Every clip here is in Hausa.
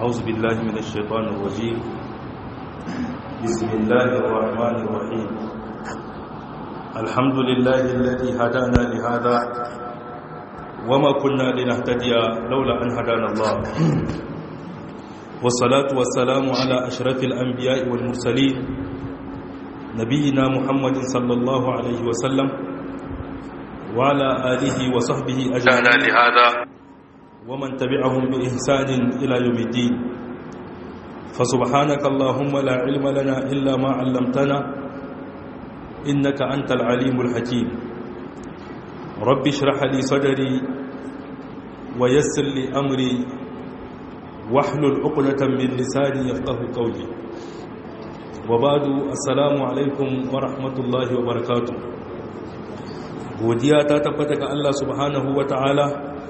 أعوذ بالله من الشيطان الرجيم بسم الله الرحمن الرحيم الحمد لله الذي هدانا لهذا وما كنا لنهتدي لولا أن هدانا الله والصلاة والسلام على أشرف الأنبياء والمرسلين نبينا محمد صلى الله عليه وسلم وعلى آله وصحبه أجمعين لهذا ومن تبعهم بإحسان إلى يوم الدين فسبحانك اللهم لا علم لنا إلا ما علمتنا إنك أنت العليم الحكيم رب اشرح لي صدري ويسر لي أمري واحلل عقدة من لساني يفقه قولي وبعد السلام عليكم ورحمة الله وبركاته godiya ta tabbata ga Allah subhanahu wa ta'ala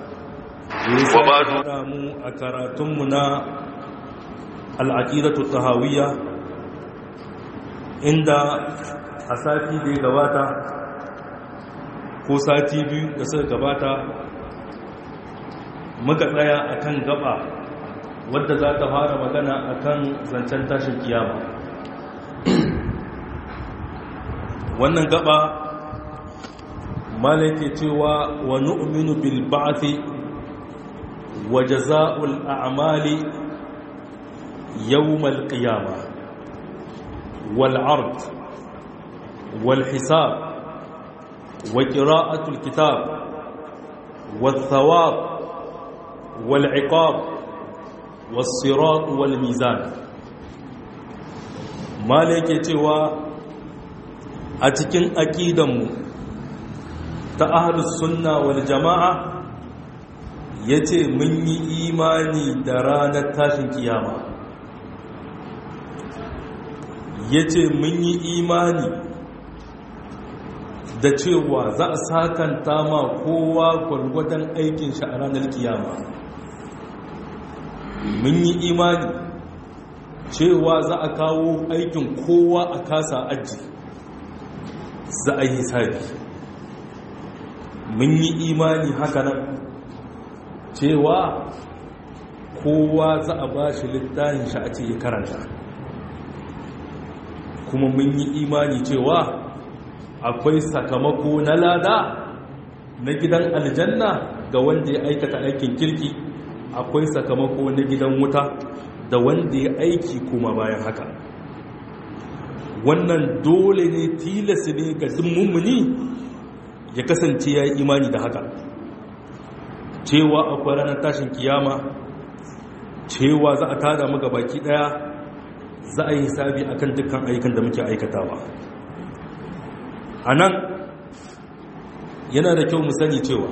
da mu a karatunmu na al'aƙidatu tahawiyya inda a sati da ya gabata ko sati biyu da suka gabata muka tsaya a kan gaba wadda za ta fara magana a kan zancen tashin kiyama wannan gaba malake cewa wa nu'minu bil ba'thi wa jazaa'ul a'mali yawm al qiyamah wal 'ard wal hisab wa qira'atul kitab wal thawab wal 'iqab was sirat wal mizan malake cewa a cikin aqidanmu ta ahalus sunna wal jama'a ya ce mun yi imani da ranar tashin kiyama ya ce mun yi imani da cewa za a sakanta ma kowa gwargwadon aikin shi a ranar kiyama mun yi imani cewa za a kawo aikin kowa a kasa aji za a yi hisabi mun yi imani haka nan cewa kowa za a ba shi littafin shi a ce ya karanta kuma mun yi imani cewa akwai sakamako na lada na gidan aljanna ga wanda ya aikata aikin kirki akwai sakamako na gidan wuta da wanda ya aiki kuma bayan haka wannan dole ne tilas ne ga mummuni ya kasance ya yi imani da haka cewa akwai ranar tashin kiyama cewa za a tada muka baki daya za a yi hisabi akan dukkan ayyukan da muke aikatawa a nan yana da kyau mu sani cewa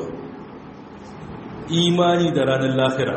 imani da ranar lafira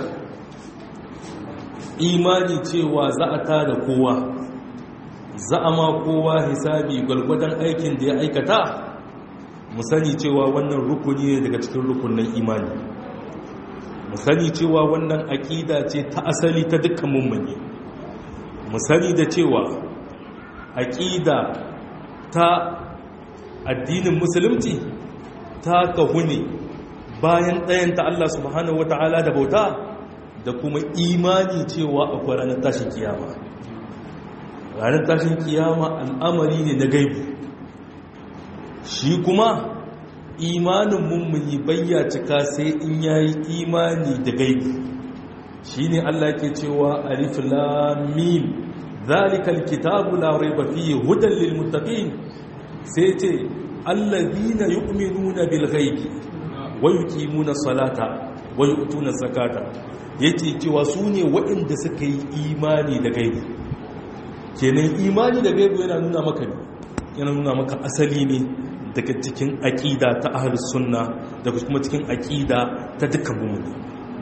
imani cewa za a tada kowa za a ma kowa hisabi gwalgwadon aikin da ya aikata mu sani cewa wannan rukuni ne daga cikin rukunin imani mu sani cewa wannan aƙida ce ta asali ta dukkan mummuni mu sani da cewa aƙida ta addinin musulunci ta kahu ne bayan ɗayan ta Allah subhanahu wata'ala da bauta da kuma imani cewa akwai ranar tashin kiyama ranar tashin kiyama al'amari ne na gaibu shi kuma imanin mummuni bayya cika sai in yayi imani da gaibi shine Allah ke cewa alif lam mim zalikal kitabu la rayba fihi hudan lil muttaqin sai ce allazina yu'minuna bil ghaibi wa yuqimuna salata wa yu'tuna zakata yace cewa su ne waɗanda suka yi imani da gaibi kenan imani da gaibi yana nuna maka ne yana nuna maka asali ne daga cikin aƙida ta ahlus sunna daga kuma cikin aƙida ta dukkan mummuni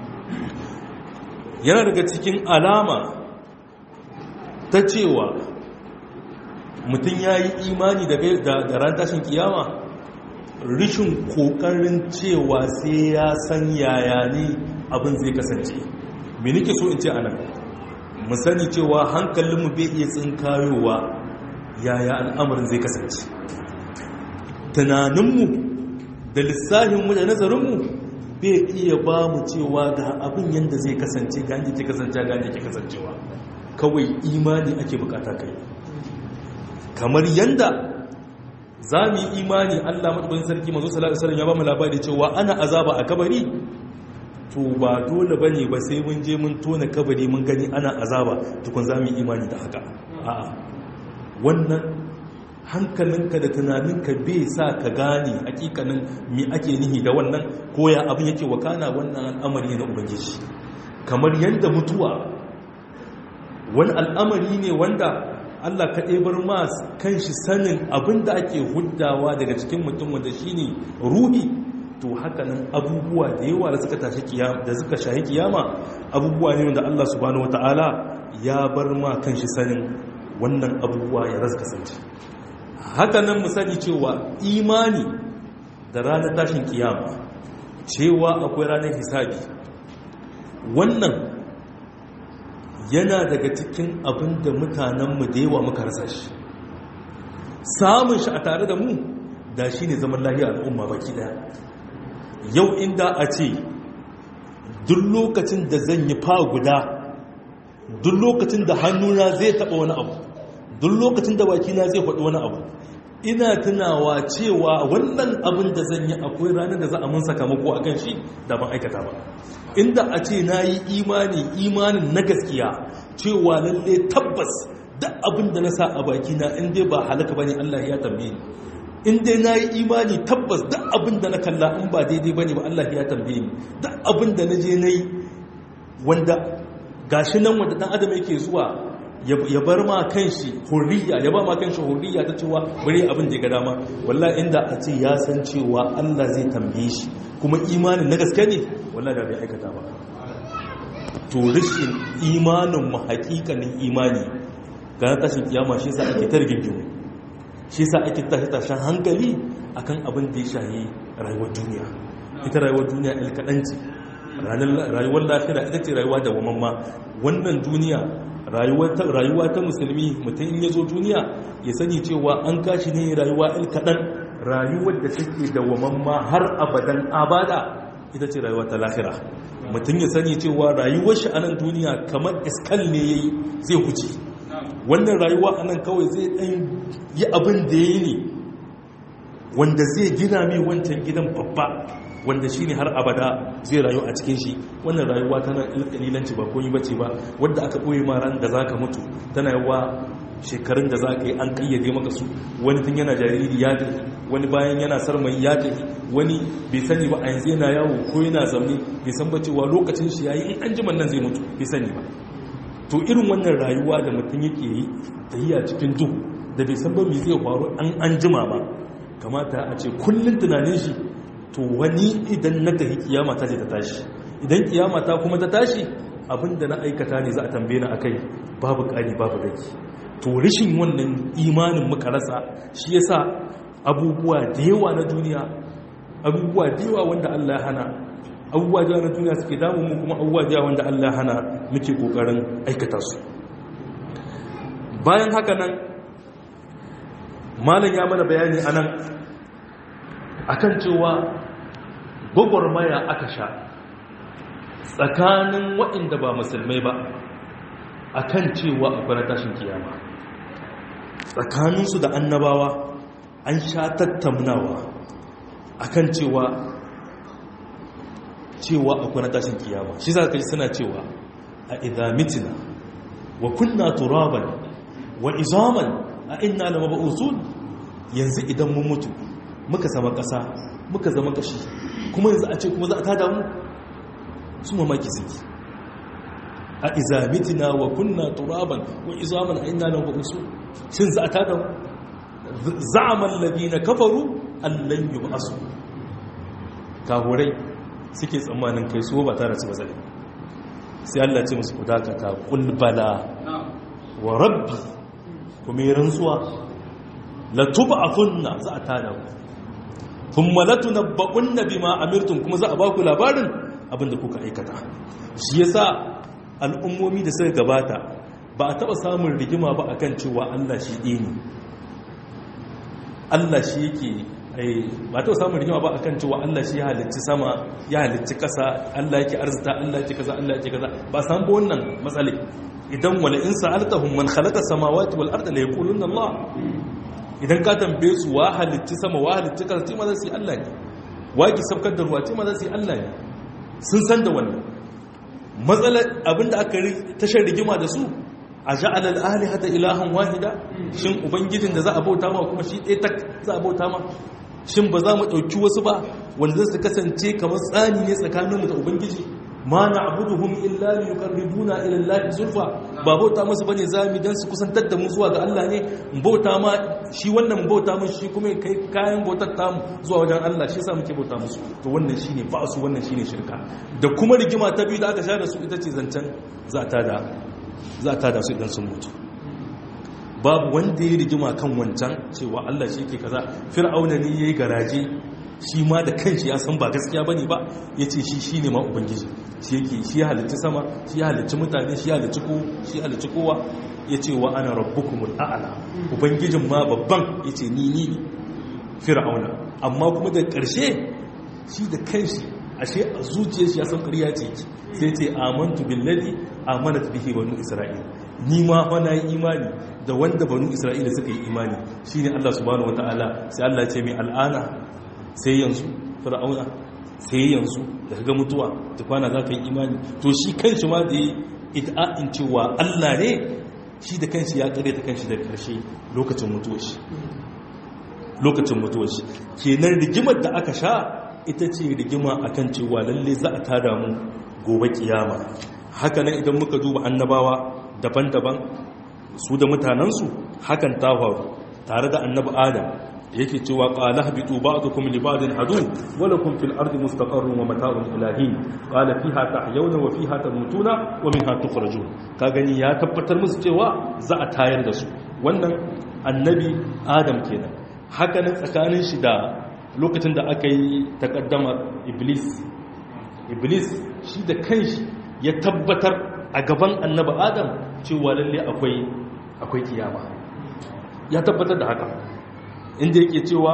yana daga cikin alama ta cewa mutum ya yi imani da ran tashin kiyama rishin ƙoƙarin cewa sai ya san yaya ne abin zai kasance me nake so in ce anan mu sani cewa hankalinmu bai iya tsinkayowa yaya al'amarin zai kasance tunaninmu da lissahinmu da nazarinmu bai iya ba mu cewa ga abin yadda zai kasance ga yadda ke kasance ga yadda ke kasancewa kawai imani ake bukata kai kamar yadda za mu yi imani allah maɗaukin sarki mazu salatu ya ba mu labari cewa ana azaba a kabari to ba dole ba ne ba sai mun je mun tona kabari mun gani ana azaba tukun za mu yi imani da haka a'a wannan hankalinka da tunaninka bai sa ka gane hakikanin me ake nihi da wannan koya abin yake wakana wannan al'amari na ubangiji kamar yadda mutuwa wani al'amari ne wanda Allah ka ɗebar mas kan shi sanin abin da ake huddawa daga cikin mutum wanda shi ne ruhi to hakanan abubuwa da yawa da suka tashi kiyama da suka shahi kiyama abubuwa ne wanda Allah subhanahu wataala ya bar ma kan shi sanin wannan abubuwa ya rasu kasance hakanan mu sani cewa imani da ranar tashin kiyama cewa akwai ranar hisabi wannan yana daga cikin abin da mutanenmu da yawa muka rasa shi samun shi a tare da mu da shi ne zaman lahiya al'umma baki daya yau inda a ce duk lokacin da zan yi fa guda duk lokacin da hannuna zai taɓa wani abu duk lokacin da bakina zai faɗi wani abu ina tunawa cewa wannan abin da zan yi akwai ranar da za a mun sakamako a kan shi da ban aikata ba inda a ce na yi imani imanin na gaskiya cewa lalle tabbas da abin da na sa a bakina in dai ba halaka ba ne allah ya tambaye ni in dai na yi imani tabbas da abin da na kalla in ba daidai ba ne ba allah ya tambaye ni da abin da na je na yi wanda gashi nan wanda dan adam yake zuwa ya bar ma kan shi hurriya ya ba ma kan shi hurriya ta cewa bari abin da ya ga dama wallahi inda a ce ya san cewa Allah zai tambaye shi kuma imanin na gaske ne wallahi da bai aikata ba to rishin imanin mu hakikanin imani ga tashin kiyama shi yasa ake targingimu shi yasa ake tashi tashin hankali akan abin da ya shahi rayuwar duniya ita rayuwar duniya il kadanci rayuwar lafiya ita ce rayuwa da wamamma wannan duniya rayuwa ta musulmi mutum in ya zo duniya ya sani cewa an kashi ne rayuwa il kaɗan rayuwar da take da wamamma har abadan abada ita ce rayuwa ta lahira mutum ya sani cewa rayuwar shi a nan duniya kamar iskal ne ya yi zai huce wannan rayuwa a nan kawai zai ɗan yi abin da ya yi ne wanda zai gina mai wancan gidan babba wanda shi ne har abada zai rayu a cikin shi wannan rayuwa tana ƙalilanci ba koyi bace ba wadda aka ɓoye ma ran da za ka mutu tana yawa shekarun da za ka yi an ƙayyade maka su wani tun yana jariri ya tafi wani bayan yana sarmai ya tafi wani bai sani ba a yanzu yana yawo ko yana zaune bai san ba cewa lokacin shi ya yi in an jiman nan zai mutu bai sani ba to irin wannan rayuwa da mutum yake yi tahiya cikin duhu da bai san ba me zai faru an an jima ba kamata a ce kullum tunanin shi to wani idan na tafi kiyama ta ce ta tashi idan kiyama ta kuma ta tashi abinda na aikata ne za a tambaye ni akai babu ƙari babu rage to rashin wannan imanin muka rasa shi yasa abubuwa da yawa na duniya abubuwa da yawa wanda Allah ya hana abubuwa da yawa na duniya suke damu mu kuma abubuwa da yawa wanda Allah ya hana muke kokarin aikata su bayan haka nan malam ya mana bayani anan akan cewa gwagwarmaya aka sha tsakanin waɗanda ba musulmai ba akan cewa akwai tashin kiyama tsakaninsu da annabawa an sha tattaunawa akan cewa cewa akwai tashin kiyama shi za ka ji suna cewa a idamitina wa kunna turaban wa izaman a inna na maba'usun yanzu idan mun mutu muka zama ƙasa muka zama ƙashi kuma yanzu a ce kuma za a tada mu su mamaki suke a izamitina wa kunna turaban wa izaman a inna na maba'usun shin za a tada mu za'aman labina kafaru allan yi ba'asu kahurai suke tsammanin kai su ba tare su ba zai sai Allah ce musu kudakata kulbala wa rabbi kuma yi rantsuwa la tub'athunna za a tada ku thumma la tunabba'unna bima amirtum kuma za a ba ku labarin abinda kuka aikata shi yasa al'ummomi da suka gabata ba a taba samun rigima ba akan cewa Allah shi ɗaya ne Allah shi yake ba ta samun rigima ba akan cewa Allah shi ya halicci sama ya halicci kasa Allah yake arzita Allah yake kaza Allah yake kaza ba san ba wannan matsale idan wala in sa'altahum man khalaqa samawati wal arda la yaquluna Allah idan ka tambaye su wa halicci sama wa halicci kasa ce ma za su yi Allah ne wa ki sabkar da ruwa ce ma za su yi Allah ne sun san da wannan matsalar abinda aka tashar rigima da su a ja'ala al-alihata ilahan wahida shin ubangijin da za a bauta ma kuma shi ɗaya tak za a bauta ma shin ba za mu ɗauki wasu ba wanda su kasance kamar tsani ne tsakaninmu da ubangiji ma na abuduhum illa li yuqarribuna ila allahi zulfa ba bauta musu bane zami dan su kusantar da mu zuwa ga Allah ne bauta ma shi wannan bauta mun shi kuma kai kayan bautar ta mu zuwa wajen Allah shi yasa muke bauta musu to wannan shine ba su wannan shine shirka da kuma rigima ta biyu da aka sha da su ita ce zancen za ta da za ta da su idan sun mutu babu wanda ya rigima kan wancan cewa Allah shi ke kaza fir'auna ne yayi garaje shi ma da kanshi ya san ba gaskiya bane ba yace shi shine ma ubangiji shi yake shi ya halicci sama shi ya halicci mutane shi ya halicci ko shi ya halicci kowa yace wa ana rabbukumul a'la ubangijin ma babban yace ni ni ne fir'auna amma kuma da ƙarshe shi da kanshi ashe a zuciyar shi ya san ƙarya ce sai ce amantu billazi amanat bihi banu isra'il ni ma fa na yi imani da wanda banu isra'ila suka yi imani shine Allah subhanahu wataala sai Allah ya ce mai al'ana sai yanzu fir'auna sai yanzu da kaga mutuwa ta kwana za ka yi imani to shi kanshi ma da yi ita'in cewa Allah ne shi da kanshi ya kare ta kanshi da karshe lokacin mutuwar shi lokacin mutuwar shi kenan rigimar da aka sha ita ce rigima akan cewa lalle za a tada mu gobe kiyama haka nan idan muka duba annabawa daban-daban su da mutanensu hakan ta faru tare da annabi adam yake cewa qala habitu ba'dukum li ba'din adu wa lakum fil ardi mustaqarrun wa mata'un ilahin qala fiha tahyawna wa fiha tamutuna wa minha tukhrajun ka gani ya tabbatar musu cewa za a tayar da su wannan annabi adam kenan haka nan tsakanin shi da lokacin da aka yi takaddama iblis iblis shi da kanshi ya tabbatar a gaban annabi adam cewa lalle akwai akwai kiyama ya tabbatar da haka inda yake cewa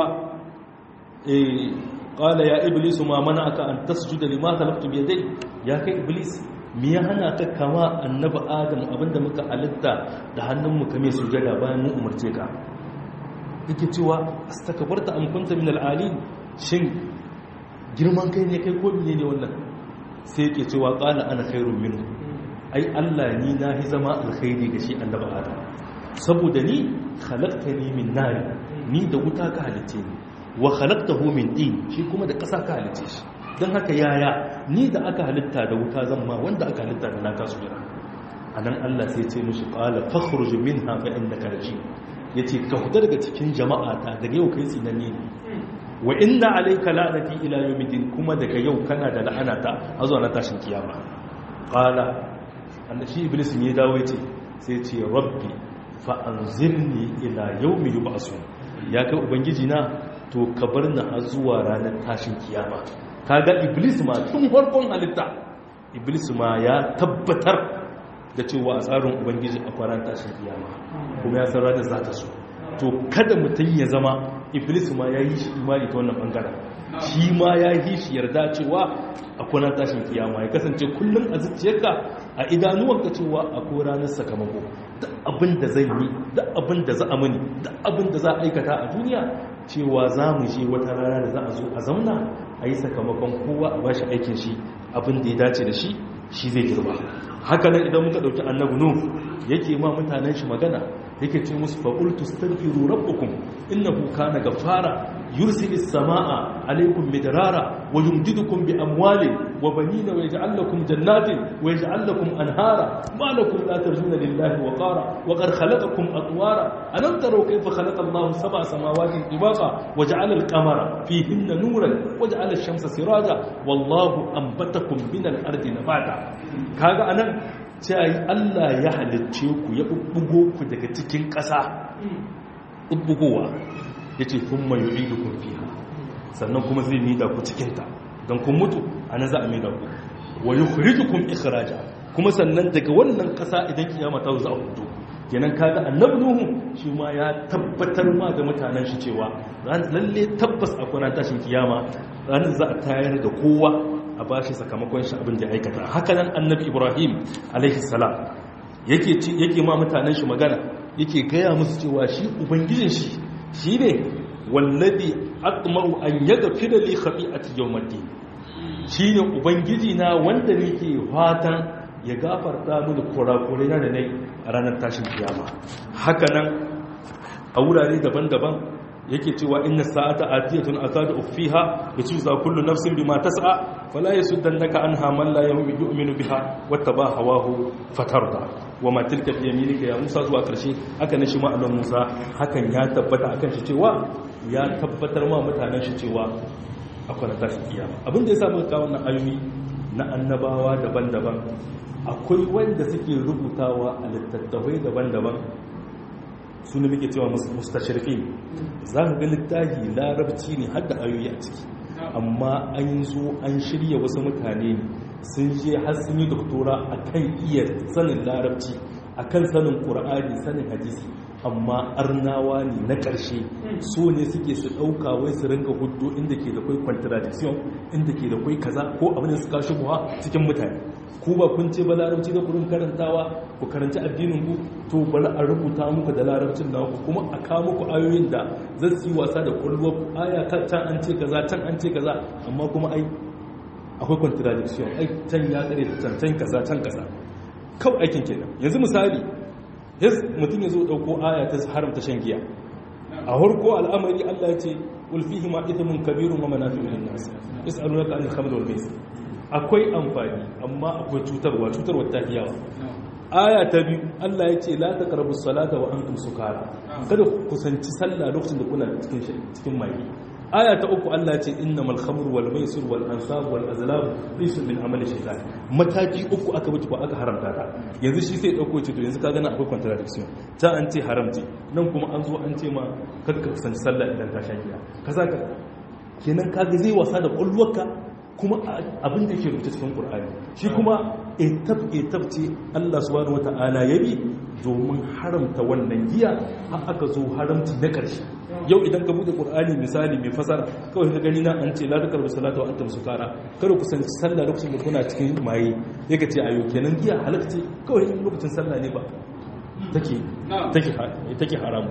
eh qala ya iblis ma mana'aka an tasjuda lima talaqtu bi yadayk ya kai iblis me ya hana ka kama annabi adam abinda muka halitta da hannunmu kame sujada bayan mu umarce ka yake cewa astakbarta am kunta min al-alin shin girman kai ne kai ko ne wannan sai yake cewa qala ana khairun minhu ai Allah ni na hi zama alkhairi ga shi annabi adam saboda ni khalaqtani min nar ni da wuta ka halice ni wa khalaqtahu min din shi kuma da ƙasa ka halice shi dan haka yaya ni da aka halitta da wuta zan ma wanda aka halitta da naka su jira anan Allah sai ya ce mishi qala fakhruj minha fa innaka rajim yace ka huta daga cikin jama'a ta daga yau kai tsinanne ne wa inna alayka la'nati ila yawmiddin kuma daga yau kana da la'anata har zuwa na tashin kiyama qala annabi iblis ne dawo yace sai ce rabbi fa anzirni ila yawmi yub'asun ya kai ubangiji na to ka bar ni har zuwa ranar tashin kiyama kaga iblis ma tun farkon halitta iblis ma ya tabbatar da cewa a tsarin ubangiji a kwaran tashin kiyama kuma ya san ranar za ta so to kada mutum ya zama iblis ma ya yi shi imani ta wannan bangaren shi ma ya yi shi yarda cewa a kwanan tashin kiyama ya kasance kullum a zuciyarka a idanuwanka cewa a ko ranar sakamako da abin da zai yi da abin da za a mani da abin da za a aikata a duniya cewa za mu je wata rana da za a zo a zauna a yi sakamakon kowa a bashi aikin shi abin da ya dace da shi shi zai girba haka nan idan muka dauki annabi nuh yake ma mutanen shi magana yake ce musu faqultu astaghfiru rabbukum innahu kana ghaffara yursilis samaa alaykum midrara wa yumdidukum bi amwalin wa banina wa yaj'al lakum jannatin wa yaj'al lakum anhara ma lakum la tarjuna lillahi wa qara wa qad khalaqakum atwara alam taru kayfa khalaqa Allahu sab'a samawati tibaqa wa ja'ala al-qamara fihinna nuran wa ja'ala ash-shamsa siraja wallahu anbatakum min al-ardi nabata kaga anan sai Allah ya halicce ku ya bubbugo ku daga cikin ƙasa bubbugowa yace thumma yu'idukum fiha sannan kuma zai mida ku cikin ta dan kun mutu anan za a mida ku wa yukhrijukum ikhraja kuma sannan daga wannan ƙasa idan kiyama ta za a hudu kenan kaga annabi nuhu shi ma ya tabbatar ma da mutanen shi cewa ran lalle tabbas akwai ran tashin kiyama ranar za a tayar da kowa a bashi sakamakon shi abin da ya aikata haka nan annabi ibrahim alaihi salam yake ci yake ma mutanen shi magana yake gaya musu cewa shi ubangijin shi shine wallazi atmaru an yaghfira li khati'ati yawmiddin shine ubangiji na wanda nake fatan ya gafarta mini kurakurai na da nai a ranar tashin kiyama haka nan a wurare daban-daban yake cewa inna sa'ata atiyatun akadu ufiha yatuza kullu nafsin bima tas'a fala yasuddannaka anha man la yu'minu biha wattaba hawahu fatarda wama tilka bi yaminika ya Musa zuwa karshe haka ne shi ma'anar Musa hakan ya tabbata akan shi cewa ya tabbatar ma mutanen shi cewa akwai tashin kiyama abin da yasa muka kawo wannan ayoyi na annabawa daban-daban akwai wanda suke rubutawa a littattafai daban-daban su ne muke cewa mustashirfi za ka ga littafi larabci ne har da ayoyi a ciki amma an zo an shirya wasu mutane sun je har sun yi doktora a kan iya sanin larabci a kan sanin ƙura'ani sanin hadisi amma arnawa ne na ƙarshe so ne suke su ɗauka wai su ringa hudu inda ke da kwai contradiction inda ke da kwai kaza ko abin da suka shubuwa cikin mutane ku ba kun ce ba larabci da kurin karantawa ku karanci addinin ku to bari a rubuta muku da larabcin da ku kuma a kawo muku ayoyin da zai yi wasa da kwallo aya can an ce kaza can an ce kaza amma kuma ai akwai contradiction ai can ya kare can can kaza can kaza kawai aikin kenan yanzu misali mutum ya zo ɗauko aya ta haramta shan giya a harko al'amari Allah ya ce ulfihi ma ithmun kabirun wa manafi'u lin-nas yas'alunaka anil khamr wal maisir akwai amfani amma akwai cutarwa cutarwa ta yawa aya ta biyu Allah ya ce la taqrabu salata wa antum sukara kada ku kusanci sallah lokacin da kuna cikin cikin mai aya ta uku Allah ya ce innamal khamru wal maisir wal ansab wal azlam rijsun min amali shaytan mataki uku aka bi aka haramta ta yanzu shi sai dauko ce to yanzu ka gana akwai contradiction ta an ce haramci nan kuma an zo an ce ma kada ka kusanci sallah idan ka sha giya kaza ka kenan kaga zai wasa da kulluwarka kuma abin da ke rubuta cikin ƙur'ani shi kuma etab etab ce Allah subhanahu wata'ala ya bi domin haramta wannan giya har aka zo haramci na ƙarshe yau idan ka bude ƙur'ani misali mai fasara kawai ka gani na an ce la takar salata wa antum sukara kada ku san sallah lokacin da kuna cikin maye yake ce ayo kenan giya halakce kawai in lokacin sallah ne ba take take take haramu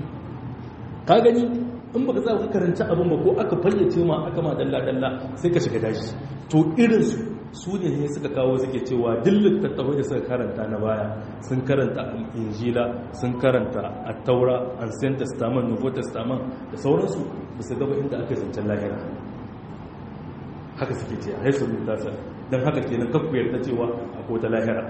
ka gani in baka za ka karanta abin ba ko aka fayyace ma aka ma dalla-dalla sai ka shiga dashi to irinsu su ne ne suka kawo suke cewa dillin tattawai da suka karanta na baya sun karanta injila sun karanta attaura ancient testament nouveau testament da sauransu ba su gaba inda aka zancen lahira haka suke ce a haisu rubuta sa don haka kenan kakku yarda cewa a kota lahira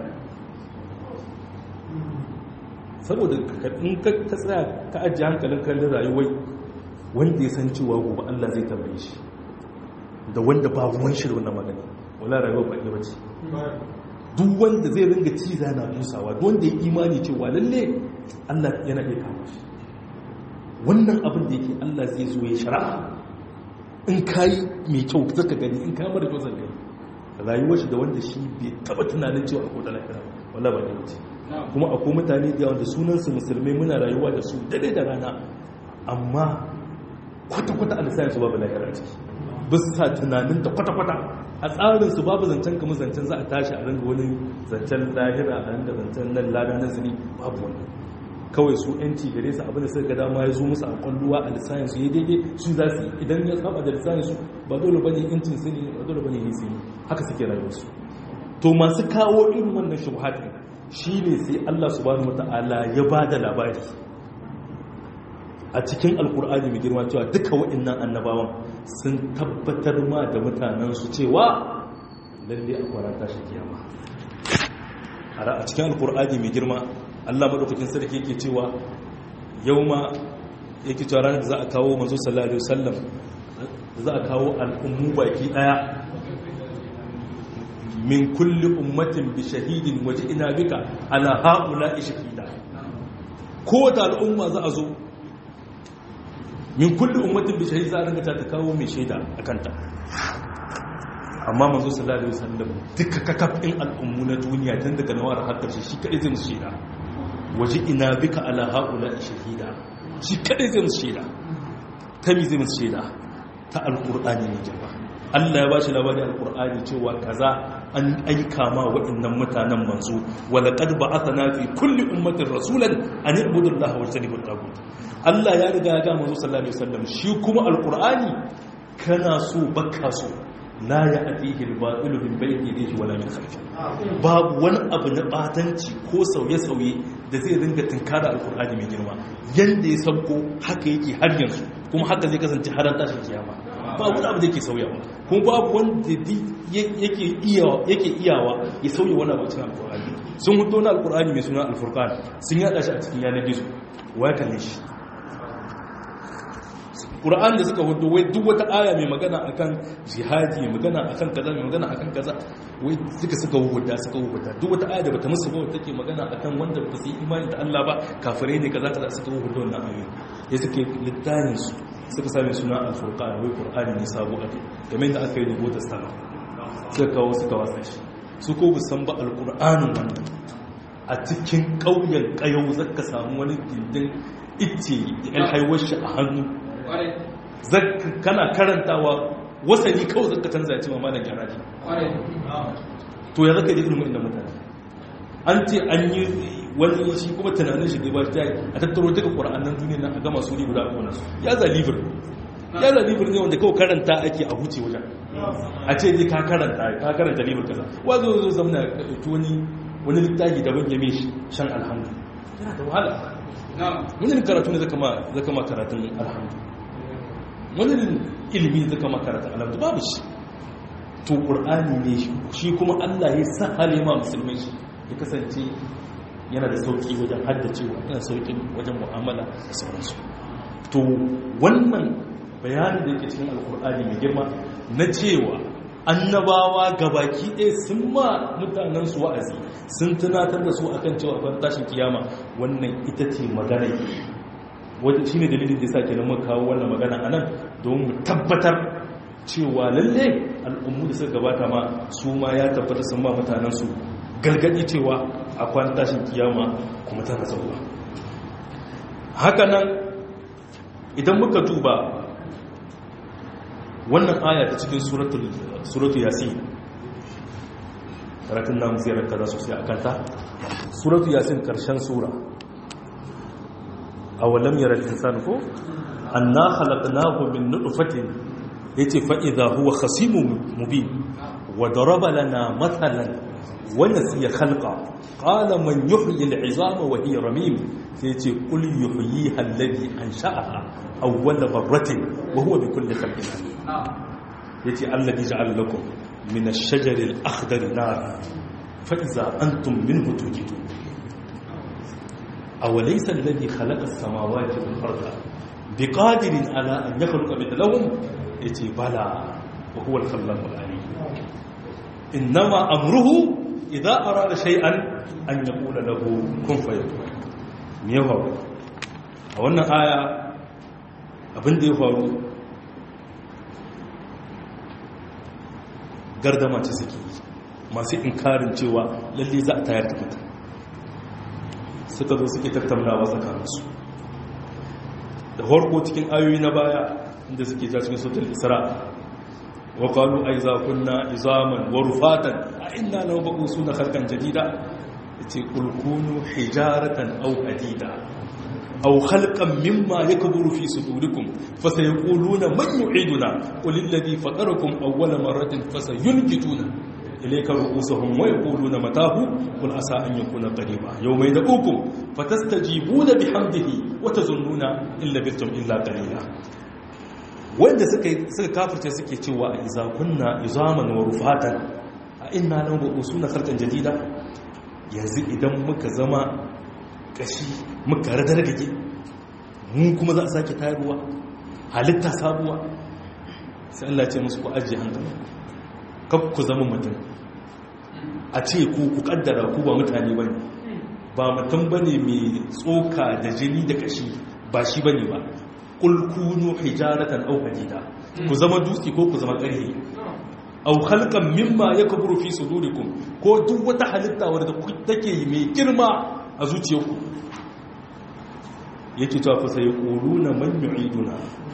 saboda in ka tsaya ka ajiye hankalin kallon rayuwai wanda ya san cewa gobe Allah zai tambaye shi da wanda ba ruwan shi da wannan magana wala rayuwa ba ɗaya bace duk wanda zai ringa ciza na musawa duk wanda ya imani cewa lalle Allah yana iya kama shi wannan abin da yake Allah zai zo ya shari'a in kayi mai kyau zaka gani in ka mara kyau zaka gani rayuwar shi da wanda shi bai taba tunanin cewa akwai da lafiya wala ba ɗaya bace kuma akwai mutane da yawa da sunansu musulmai muna rayuwa da su dare da rana amma kwata-kwata a lissayin su babu lahira a ciki bisa tunanin da kwata-kwata a tsarin su babu zancen kamar zancen za a tashi a ringa wani zancen lahira a ringa zancen nan lada na zini babu wani kawai su yanci gare su abin da suka dama ya zo musu a kwalluwa a lissayin su ya daidai su za su idan ya saba da lissayin su ba dole bane yancin su ne ba dole bane hisi haka suke rayuwar su to masu kawo irin wannan shubhat shine sai Allah subhanahu wataala ya bada labari a cikin alkur'ani mai girma cewa duka waɗannan annabawan sun tabbatar ma da mutanensu cewa lalle a kwarata shi kiyama a cikin alkur'ani mai girma allah maɗaukakin sarki yake cewa yau ma yake cewa ranar da za a kawo manzo sallallahu alaihi wasallam za a kawo al'ummu baki ɗaya min kulli ummatin bi shahidin waje ina bika ala haula shahida kowace al'umma za a zo min kulli ummatin bi shahid za a ringa ta kawo mai shaida a kanta amma manzo sallallahu alaihi wasallam duka kakafin al'ummu na duniya tun daga nawar har karshe shi kadai zai musu shaida waje ina bika ala haula shahida shi kadai zai musu shaida ta mi zai musu shaida ta alqur'ani ne jama'a Allah ya ba shi labarin alqur'ani cewa kaza an aika ma waɗannan mutanen manzo wala qad ba'athna fi kulli ummatin rasulan an ibudu allaha wa tajtanibu at Allah ya riga ya ga manzo sallallahu alaihi wasallam shi kuma alqur'ani kana so baka so la ya atihi al-ba'ilu min bayni yadihi wala min khalfihi babu wani abu na batanci ko sauye-sauye da zai ringa tinkara alkur'ani mai girma yanda ya sauko haka yake har yanzu kuma haka zai kasance har tashin kiyama babu wani abu da yake sauyawa kuma babu wanda yake iyawa yake iyawa ya sauya wani abu cikin alkur'ani sun hudo na alkur'ani mai suna alfurqan sun yada shi a cikin yanar gizo waya kalle shi Qur'an da suka hudu wai duk wata aya mai magana akan jihadi magana akan kaza mai magana akan kaza wai duka suka huda suka huda duk wata aya da bata musu ba take magana akan wanda ba su yi imani da Allah ba kafirai ne kaza kaza suka hudu wannan ayoyi ya suke littafin su suka sami suna al-furqan wai Qur'ani ne sabo a kai game da aka yi rubuta sama suka kawo suka wasa shi su ko bu san ba al-Qur'anin wannan a cikin ƙauyen ƙayau zaka samu wani dindin ice da haihuwar shi a hannu kana karantawa wasani kawai zaka canza ya ce mama da gyara ne to ya zaka da irin wa'in mutane an ce an yi wani shi kuma tunanin shi gaba ta a tattaro duka ƙwararren duniya nan a gama su ne guda a kona su ya zalibir ya zalibir ne wanda kawai karanta ake a huce wajen a ce ne ka karanta ka karanta libir kaza wazo zo zamana ɗauki wani wani littafi daban ya mai shan alhamdu yana da wahala wani karatu ne zaka ma karatun alhamdu wani ilimi zaka ma karatun alhamdu babu shi to ƙur'ani ne shi kuma allah ya sa halima musulmai shi ya kasance yana da sauƙi wajen haddacewa yana sauƙi wajen mu'amala da sauransu to wannan bayanin da yake cikin alƙur'ani mai girma na cewa annabawa gabaki ɗaya sun ma mutanensu wa'azi sun tunatar da su akan cewa ban tashin kiyama wannan ita ce magana wadda shi ne dalilin da sa kenan muka kawo wannan magana a nan don mu tabbatar cewa lalle al'ummu da suka gabata ma su ma ya tabbata sun ma mutanensu gargaɗi cewa akwai tashin kiyama kuma tana zauwa haka nan idan muka duba wannan aya ta cikin suratul yasin karatun namu zai kaza sosai a kanta suratul yasin karshen sura a walam yara insan ko anna khalaqnahu min nutfatin yace fa idha huwa khasimun mubin wa daraba lana mathalan wa nasiya khalqa qala man yuhyi al'izama wa hiya ramim yace qul yuhyiha alladhi ansha'aha awwala marratin wa huwa bikulli khalqin alim yace alladhi ja'ala lakum min ash-shajari al-akhdari nara fa idza antum minhu tujidun aw laysa alladhi khalaqa as-samawati wal arda biqadirin ala an yakhluqa mithlahum yace bala wa huwa al-khallaqu al-alim innama amruhu idza arada shay'an an yaqula lahu kun fayakun me ya faru a wannan aya abin da ya faru gardama ce suke yi masu inkarin cewa lalle za a tayar da mutum suka zo suke tattaunawa tsakaninsu da harko cikin ayoyi na baya inda suke ja cikin sautar isra wa qalu ay za kunna izaman wa rufatan a inna law baqu suna khalqan jadida yace qul kunu hijaratan aw hadida aw khalqan mimma yakburu fi sudurikum fasayaquluna man yu'iduna qul alladhi fatarakum awwala marratin fasayunkituna ilayka ru'usuhum wa yaquluna matahu qul asa an yakuna qariba yawma yad'ukum fatastajibuna bihamdihi wa tazunnuna illa bitum illa qalila wanda suka suka kafirce suke cewa iza kunna izaman wa rufatan a inna lahu usuna khalqan jadida yanzu idan muka zama kashi muka radargage mun kuma za a sake tayarwa halitta sabuwa sai Allah ce musu ku ajiye hankali kaf ku zama mutum a ce ku ku kaddara ku ba mutane bane ba mutum bane mai tsoka da jini da kashi ba shi bane ba kul kunu hijaratan aw hadida ku zama dutse ko ku zama ƙarhe aw khalqan mimma yakburu fi sudurikum ko duk wata halitta wadda take mai girma a zuciyarku yake cewa fa sai quluna man yu'iduna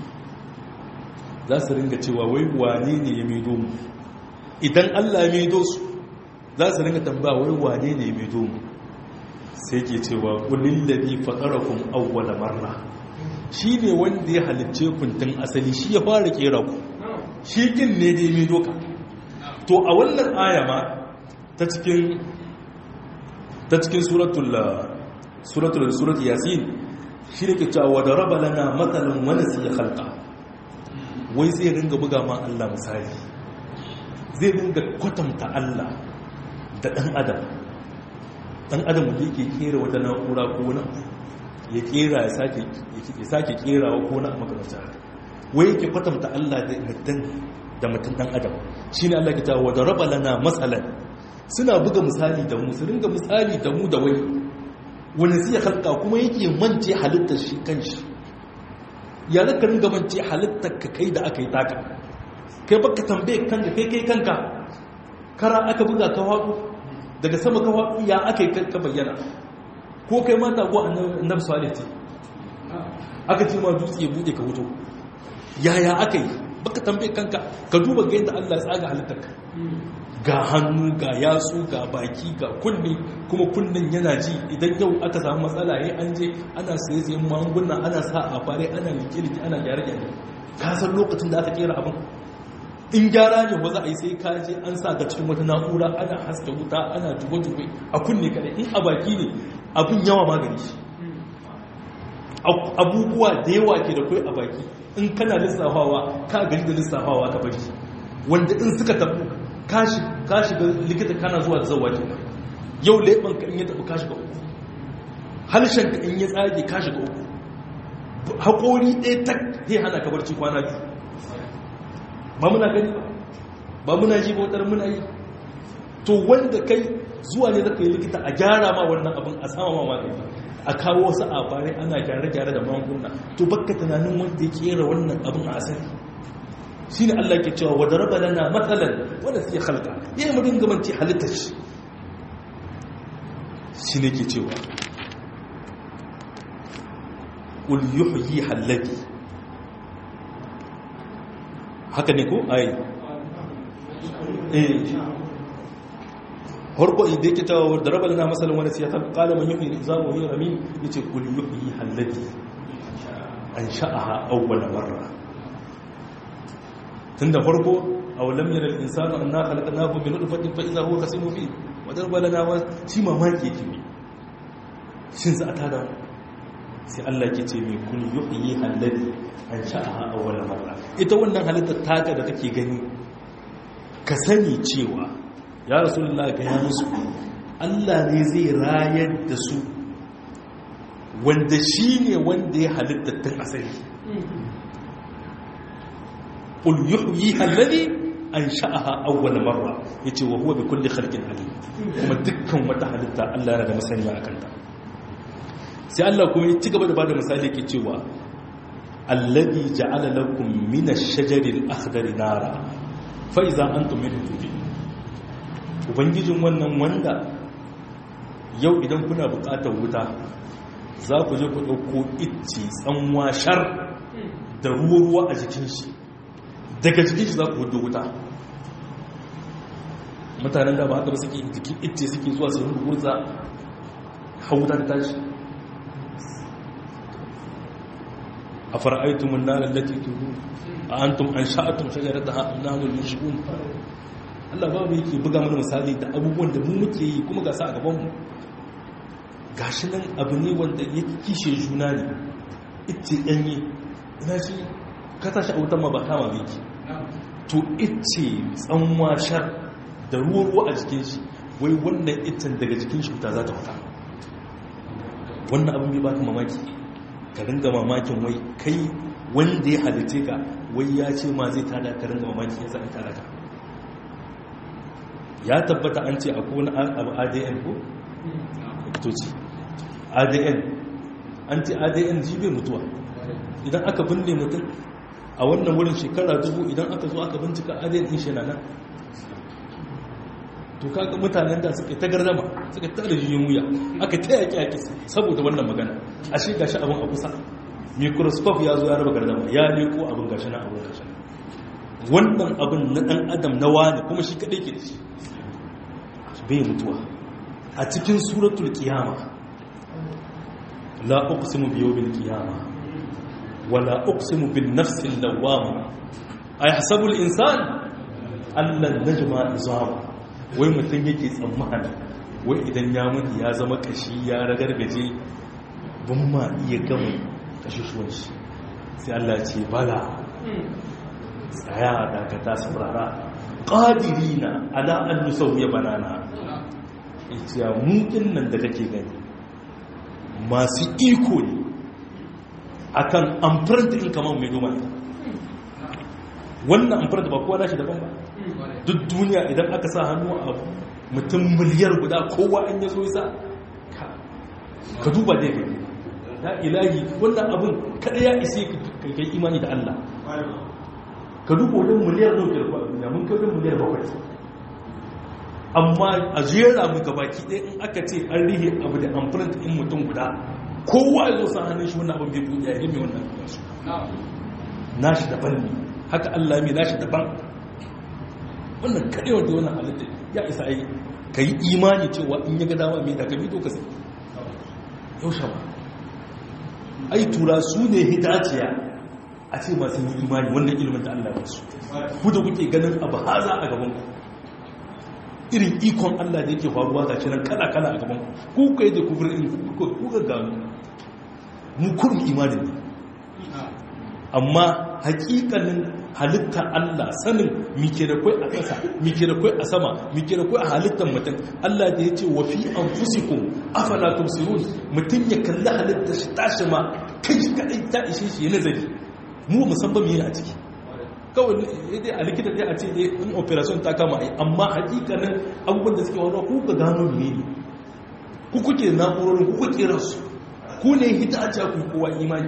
za su ringa cewa wai wane ne ya maido mu idan Allah ya maido su za su ringa tambaya wai wane ne ya maido mu sai ke cewa kulil ladhi fatarakum awwala marra shine wanda ya halicce ku tun asali shi ya fara kera ku shi kin ne da ya maido ka to a wannan aya ma ta cikin ta cikin suratul suratul surat yasin shi ne ke cewa wa daraba lana mathalan wa nasiya khalqa wai zai ringa buga ma Allah misali zai ringa kwatanta Allah da dan adam dan adam da yake kera wata na'ura ko wani ya kera ya sake ya sake kerawa ko na makamata wai yake kwatanta Allah da mutum da mutum dan adam shine Allah ke cewa wa daraba lana masalan suna buga misali da mu su ringa misali da mu da wani wani zai halka kuma yake mance halittar shi kanshi ya zaka ringa mance halittar ka kai da aka yi taka kai baka tambaye kanka kai kai kanka kara aka buga ka haɗu daga sama ka haɗu ya aka yi ka bayyana ko kai mata ko annabi salih aka ce ma dutse ya bude ka wuto yaya aka yi baka tambaye kanka ka duba ga yadda Allah ya tsaga halittarka ga hannu ga yatsu ga baki ga kunne kuma kunnen yana ji idan yau aka samu matsala yayin an je ana saye sayen magunguna ana sa a fare ana like like ana gyare gyare ka san lokacin da aka kera abin in gyara ne ba za a yi sai ka je an sa ga cikin wata na'ura ana haska wuta ana jugo jugo a kunne kadai in a baki ne abin yawa magani shi abubuwa da yawa ke da kai a baki in kana lissafawa ka gari da lissafawa ka bari wanda in suka tabu ka shiga likita kana zuwa da zawa kenan yau leɓen ka in ya tabu ka shiga uku halshen ka in ya tsage ka shiga uku haƙori ɗaya tak zai hana ka barci kwana biyu ba muna gani ba ba muna ji bautar muna yi to wanda kai zuwa ne zaka yi likita a gyara ma wannan abin a sama ma magani a kawo wasu abarai ana gyare-gyare da magunguna to bakka tunanin wanda ya kera wannan abin a asali shi ne Allah ke cewa wadda raba lana matsalan wanda suke halka ya yi murin gabanci halittar shi shi ne ke cewa ƙul yuhyi hallaki haka ne ko ai eh harko idan yake ta wadda raba lana matsalan wanda suke halka ƙala man yuhyi zamu yi rami ya ce ƙul yuhyi hallaki an sha'aha awwala marra tun da farko a walam yana insanu an na halaka na gobe na dufatin fa'iza huwa kasi mafi wadar balana wa shi mamaki ke ne shin za a tada sai Allah ke ce mai kun yi halladi an sha'aha a wani marra ita wannan halittar taka da kake gani ka sani cewa ya rasulullah ga ya musu Allah ne zai rayar da su wanda shi ne wanda ya halittar tun asali قل يحييها الذي انشاها اول مره yace wa huwa bi kulli khalqin alim kuma dukkan wata halitta Allah yana da masaniya akan ta sai Allah kuma ya ci gaba da bada misali yake cewa alladhi ja'ala lakum min ash-shajari al-akhdari nara fa idza antum minhu tudin ubangijin wannan wanda yau idan kuna buƙatar wuta za ku je ku ɗauko icce tsanwa shar da ruwa-ruwa a jikin shi daga jikin shi za ku hudu wuta mutanen da ba haka ba suke jikin ita suke zuwa su hundu gurza hauta ta tashi a fara'aitumun nalar lati tuhu a antum an sha'atun shajarar da hannun mashigun Allah babu yake buga mana misali da abubuwan da mu muke yi kuma gasa a gabanmu gashi nan abu ne wanda ya kishe juna ne ita ɗanye ina shi ka tashi a wutan ma ba kama biki to ice tsanwa shar da ruwa a jikin shi wai wannan itin daga jikin shi wuta za ta wuta wannan abin bai baka mamaki ka ringa mamakin wai kai wanda ya halice ka wai ya ce ma zai tada ka ringa mamaki ya zai tada ka ya tabbata an ce akwai wani abu adn ko? fitoci adn an ce adn ji bai mutuwa idan aka binne mutum a wannan wurin shekara dubu idan aka zo aka bincika adin din shi na nan to kaga mutanen da suka ta gardama suka ta da jiyin wuya aka ta yaki yaki saboda wannan magana a shi gashi abin a kusa microscope ya zo ya raba gardama ya leko abin gashi na abin gashi wannan abin na dan adam na wani kuma shi kadai ke da shi bai mutuwa a cikin suratul qiyama la uqsimu bi yawmil qiyama wala uqsimu bin nafsil lawwama ayahsabu al insan allan najma izama wai mutum yake tsammani wai idan ya mutu ya zama kashi ya ragargaje ban ma iya gama kashishuwan shi sai Allah ce bala tsaya dakata saurara ƙadirina ala an nusauya banana ita mukin nan da kake gani masu iko ne akan amfarta in kamar mai noma wannan amfarta ba kowa nashi daban ba duk duniya idan aka sa hannu a mutum miliyar guda kowa an yazo isa ka duba dai gani ya ilahi wannan abin kada ya ise ka kai imani da Allah ka duba wajen miliyar nukiyar kwa duniya mun kai miliyar bakwai amma a jera mu gabaki ɗaya in aka ce an rihe abu da amfani in mutum guda kowa ya zo sa hannun shi wannan abin bai buɗe ya mai wannan su nashi daban ne haka Allah mai nashi daban wannan kaɗewa da wannan halitta ya isa ai ka yi imani cewa in ya ga dama mai da ka bi doka sai yau shawa ai tura su ne hitaciya a ce masu yi imani wannan ilimin da Allah ya su ku da kuke ganin abu haza a gaban ku irin ikon Allah da yake faruwa ga kiran kala-kala a gaban ku ku kai da kufur in ku ga gano mu kurum imanin ne amma hakikanin halitta Allah sanin mike da kwai a ƙasa mike da kwai a sama mike da kwai a halittar mutum Allah da ya ce wa fi anfusikum afala tumsirun mutum ya kalli halitta shi tashi ma kai kadai ta ishe shi nazari mu musamman me a ciki kawai dai a likita dai a ce dai in operation ta kama ai amma hakikanin abubuwan da suke wani ku ga gano ne ne ku kuke na'urorin ku kuke rasu ku ne hita a ku kowa imani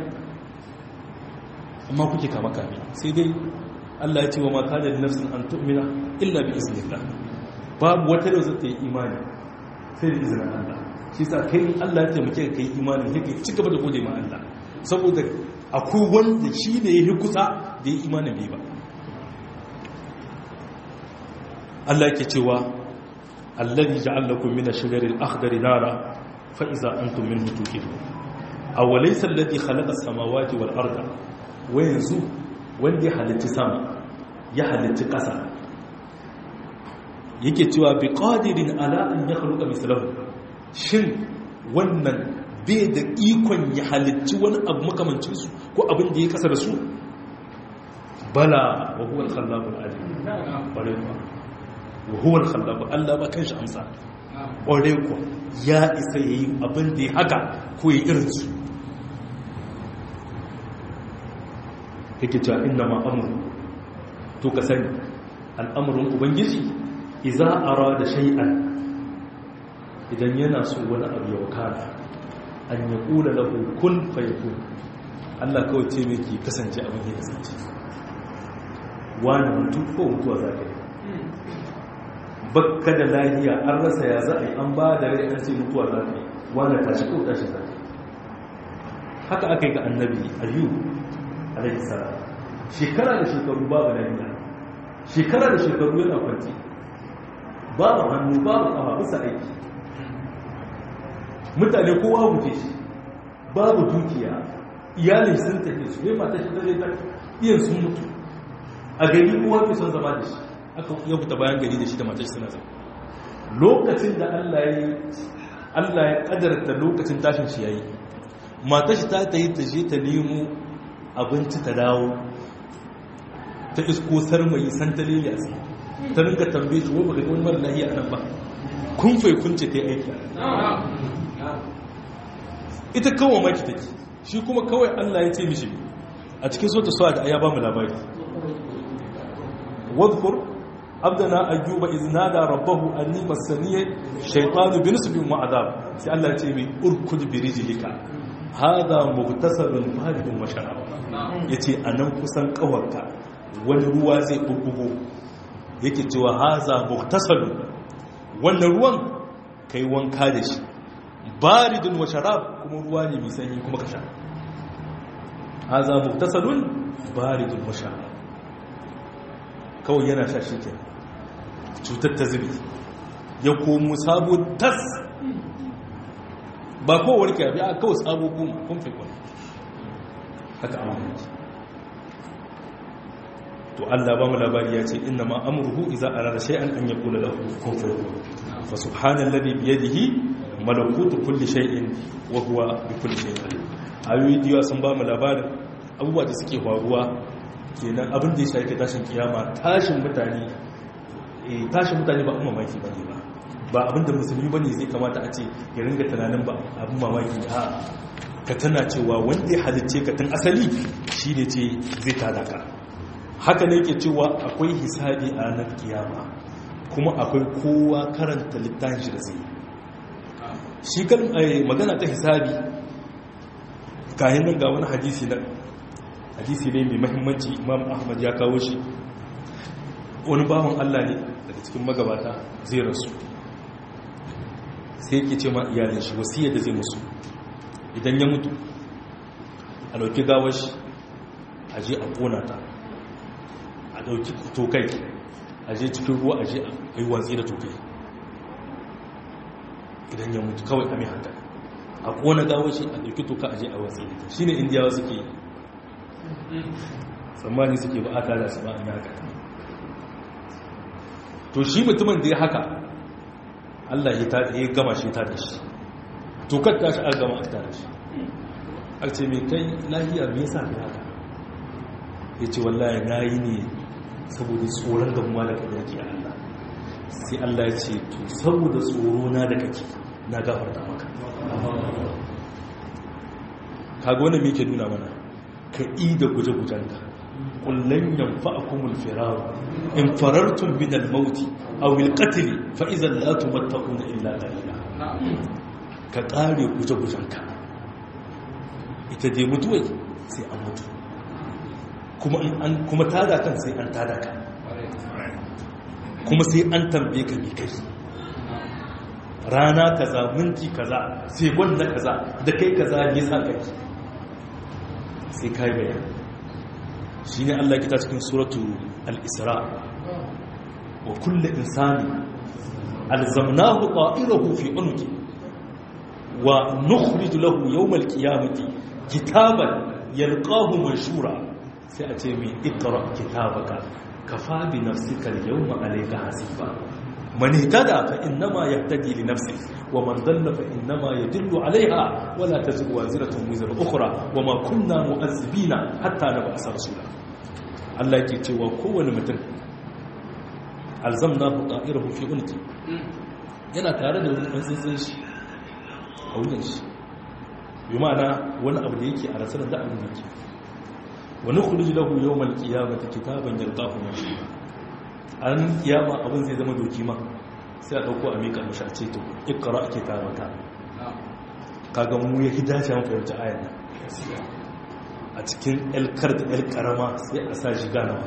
amma kuke kama kame sai dai Allah ya ce wa mata da nafsin an tu'mina illa bi iznillah babu wata da zata yi imani sai da izinin Allah shi sa kai Allah ya taimake ka kai imani sai ka ci gaba da gode ma Allah saboda akwai wanda shi ne ya kusa da ya imanin bai ba Allah ke cewa allazi ja'alakum min ash-shajari al-akhdari nara fa iza antum minhu tuqidun aw laysa alladhi khalaqa as-samawati wal arda wa yanzu wanda ya halitta sama ya halitta ƙasa yake cewa bi qadirin ala an yakhluqa mislahu shin wannan bai da ikon ya halitta wani abu makamancin su ko abin da ya kasa da su bala wa huwa al-khallaqul alim bare kuwa wa huwa al-khallaq Allah ba kanshi amsa bare kuwa ya isa yayi abin da ya haka ko ya irin su yake cewa inna ma amru to ka sani al'amarin ubangiji idza arada shay'an idan yana so wani abu ya wakana an ya kula lahu kun fayakun Allah kawai ce mai ke kasance abin ya kasance wani mutu ko mutuwa za ka yi bakka da lahiya an rasa ya za a yi an ba da rai an ce mutuwa za ka yi wani tashi ko tashi za ka yi haka aka yi ga annabi ayyub alaihi salam shekara da shekaru babu lafiya shekara da shekaru yana kwanci babu hannu babu kafa bisa aiki mutane kowa guje shi babu dukiya iyalin sun tafi su ne mata shi zai ta iyan sun mutu a gari kowa ke son zama da shi aka ya fita bayan gari da shi da mata shi suna zama lokacin da Allah ya Allah ya kadarta lokacin tashin shi yayi mata shi ta ta yi ta je ta nemo abinci ta dawo ta isko sarmayi santalili a tsaye ta rinka tambaye shi wani wani mara lahiya a nan ba kun fai kunce ta yi aiki ita kawai maki take shi kuma kawai allah ya ce mishi a cikin so ta so da ya ba mu labari wadkur abdana ayyuba iznada rabbahu anni masaniya shaytanu binisbin wa adab sai Allah ya ce mai urkud bi rijlika hada mughtasalun baridun wa sharab yace anan kusan kawarka wani ruwa zai bubbugo yake cewa haza mughtasalun wannan ruwan kai wanka da shi baridun wa sharab kuma ruwa ne mai sanyi kuma ka sha haza mughtasalun baridun wa sharab kawai yana sha shi ke cutar ta zubi ya komo sabo tas ba kowar ke abi a kawai sabo kuma kun fi kwan haka amma to Allah ba mu labari ya ce inna ma amruhu idza arada shay'an an yaqula lahu kun fayakun fa subhanallazi bi yadihi malakutu kulli shay'in wa huwa bi kulli shay'in alim ayoyi diwa sun ba mu labarin abubuwa da suke faruwa kenan abin da ya shafi tashin kiyama tashin mutane tashin mutane ba umma mamaki bane ba ba abin da musulmi bane zai kamata a ce ya ringa tunanin ba abin mamaki a ka tana cewa wanda ya halicce ka tun asali shi ne ce zai tada ka haka ne ke cewa akwai hisabi a ranar kiyama kuma akwai kowa karanta littafin shi da zai shi kan magana ta hisabi kayan nan ga wani hadisi na hadisi ne mai mahimmanci imam ahmad ya kawo shi wani bawan allah ne daga cikin magabata zai rasu sai ke ce ma iyalin shi wasiyar da zai musu idan ya mutu a dauki gawar shi a je a kona ta a dauki tokai a je cikin ruwa a je a yi watsi da tokai idan ya mutu kawai a mai haka a kona gawar shi a dauki toka a je a watsi da ta shi ne indiyawa suke yi tsammani suke ba a tada su ba an yi haka to shi mutumin da ya haka Allah ya gama shi ta da shi to kadda shi an gama a ta da shi a ce mai kai lahiya me yasa ka haka ya ce wallahi na yi ne saboda tsoron gamuwa da kada yake Allah sai Allah ya ce to saboda tsoro na da kake na gafarta maka kaga wani me ke nuna mana ka yi da guje-gujenka kullum yamfa a kumul firaru in farartun minal mauti a wilkatili fa'izan latu mattaku na illa dalila ka ƙare guje-gujenka ita dai mutuwai sai an mutu kuma tada kan sai an tada ka kuma sai an tambaye ka mai kai rana kaza minti kaza sai wanda kaza da kai kaza ne sa kai sai kai bayan shi ne Allah kita cikin suratu al-isra wa kulle insani alzamnahu ta'irahu fi unki wa nukhrij lahu yawm al-qiyamati kitaban yalqahu manshura sai a ce mai iqra kitabaka kafa bi nafsika al-yawma alayka hasiba من اهتدى فإنما يهتدي لنفسه ومن ضل فإنما يدل عليها ولا تزر وازرة وزر أخرى وما كنا مؤذبين حتى نبعث رسولا الله يكي تيوى كون متن ألزمناه طائره في عنقه yana tare da wani ɗantsantsan shi a wuyan shi bi ma'ana wani abu da yake a rasar da abin da ke wani kudu lahu yau malkiya mata kitaban yalƙahu mashi an kiyama abin zai zama doki ma sai a ɗauko a miƙa mashi a ce to ikara ake tarata kaga mu ya hidace an fahimci ayan nan a cikin elkar da el karama sai a sa jigana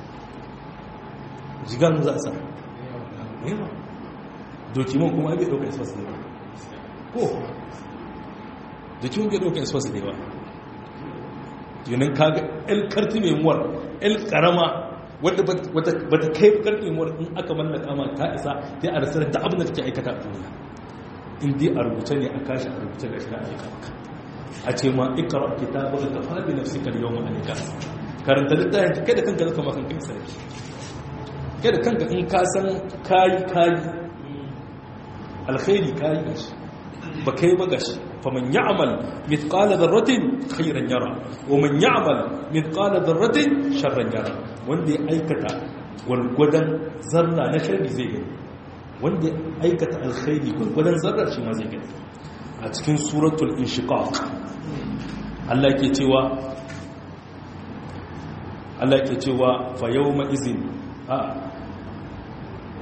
jigana za a sa yawa doki man kuma bai ɗauka isfas ne ba ko doki man bai ɗauka isfas ne ba yanin kaga elkar ta memuwar el karama wadda ba ta kai karfin wani in aka mallaka ma ta isa ta a rasar da abin da take aikata a duniya in dai a rubuce ne a kashi a rubuce ga shi na aika maka a ce ma ikara kita ba ka fara bi nafsi kan yau ma'anika karanta littafin kai da kanka zaka ma kanka isa kai da kanka in ka san kayi kayi alkhairi kayi gashi ba kai ba gashi فمن يعمل مثقال ذرة خيرا يرى ومن يعمل مثقال ذرة شرا يرى wanda ya aikata gwargwadon zarra na sharri zai gani wanda ya aikata alkhairi gwargwadon zarra shi ma zai gani a cikin suratul inshiqaq Allah ke cewa Allah ke cewa fa yawma izin a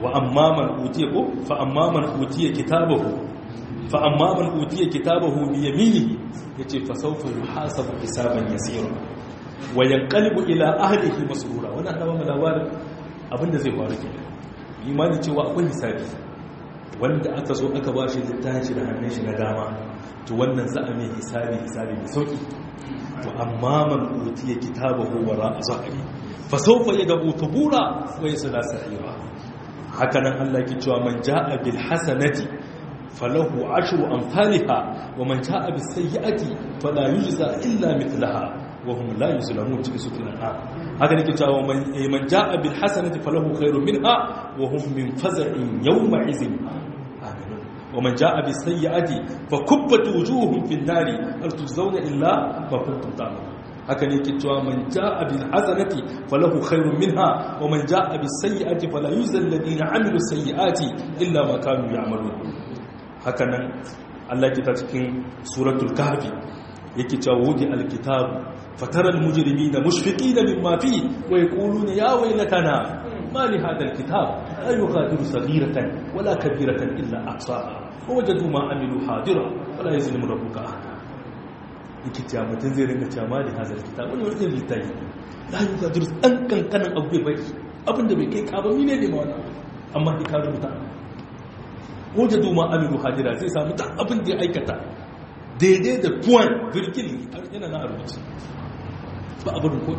wa amma man utiya ko fa amma man utiya kitabahu fa amma man utiya kitabahu bi yaminihi yace fa sawfa yuhasabu hisaban yasira wa yanqalibu ila ahlihi masrura wannan da mu labarin abinda zai faru ke imani cewa akwai hisabi wanda aka zo aka bashi littafin shi da hannun shi na dama to wannan za a mai hisabi hisabi mai sauki to amma man utiya kitabahu wara zahiri fa sawfa yad'u thubura wa yasla sa'ira haka nan Allah ke cewa man jaa bil hasanati falahu ashru amsalha wa man jaa bis sayyi'ati fala yujza illa mithlaha wa hum la yuzlamun cikin suratul an'am haka nake cewa man man jaa bil hasanati falahu khairun minha wa hum min faz'in yawma izin aminun ومن جاء بالسيئة فكبت وجوههم في النار هل تجزون إلا ما كنتم تعملون haka ne ke cewa man ja'a bil hasanati falahu khairun minha wa man ja'a bis sayyi'ati fala yuzal ladina amilu sayyi'ati illa ma kanu ya'malun haka nan Allah ke ta cikin suratul kahfi yake cewa wudi al kitab fatara al mujrimina mushfiqina mimma fi wa yaquluna ya waylatana ما لهذا الكتاب لا يغادر صغيرة ولا كبيرة إلا أحصاها ووجدوا ما عملوا حاضرا ولا يظلم ربك أحدا yake cewa mutum zai rinka cewa ma da hazar kitab wani wani littafi la yi ga durus ɗan kankanin abu bai bari abinda bai kai kaba mine ne ma wani amma ya ka rubuta wajen duma amiru hajira zai samu ta abin da ya aikata daidai da puan virgil yana na rubuce ba abin ko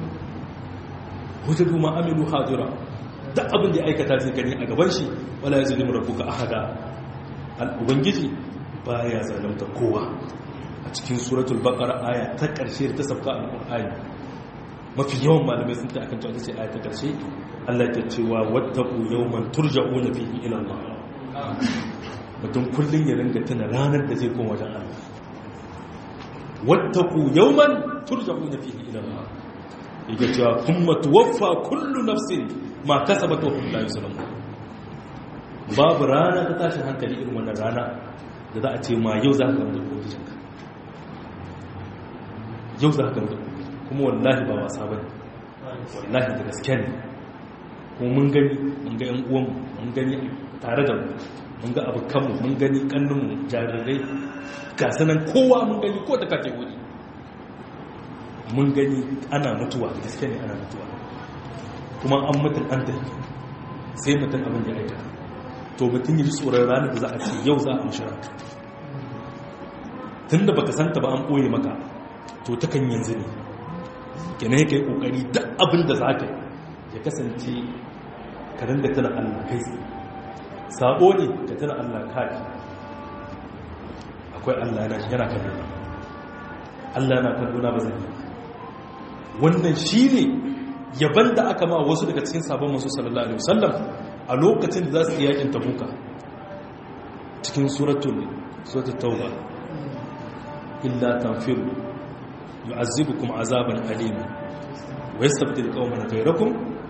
wajen duma amiru hajira duk abin da ya aikata zai gani a gaban shi wala ya zulimu rabbuka ahada al-ubangiji baya zalunta kowa a cikin suratul baqara aya ta karshe da ta sauka al-qur'ani mafi yawan malamai sun ta akan cewa ce aya ta karshe Allah ya ce wa wattaqu yawman turja'una fihi ila Allah mutum kullun ya ringa tuna ranar da zai koma wajen Allah wattaqu yawman turja'una fihi ila Allah yake cewa kuma tuwaffa kullu nafsin ma kasabat wa hum la yuzlamun babu rana ta tashin hankali irin wannan rana da za a ce ma yau za ka gama da ubangijinka yau za ka gama da kuma wallahi ba wasa bane wallahi da gaske ne kuma mun gani mun ga yan uwan mun gani tare da mu mun ga abokanmu mun gani kannunmu jarirai ga sanan kowa mun gani ko ta kategori mun gani ana mutuwa gaske ne ana mutuwa kuma an mutum an tafi sai mutum abin ya aika to mutum yi tsoron ranar da za a ce yau za a mashara tun da baka santa ba an ɓoye maka to ta kan yanzu ne kenan ya kai ƙoƙari duk abin da za ka ya kasance ka ringa tana allah kai sabo ne ka tana allah kai akwai allah yana kallona allah yana kallona ba zai yi wannan shi ne yaban da aka ma wasu daga cikin sabon masu sallallahu alaihi wasallam a lokacin da za su yi yakin tabuka cikin suratul suratul tauba illa tanfiru yu'azzibukum azaban alima wa yastabdil qauman ghayrakum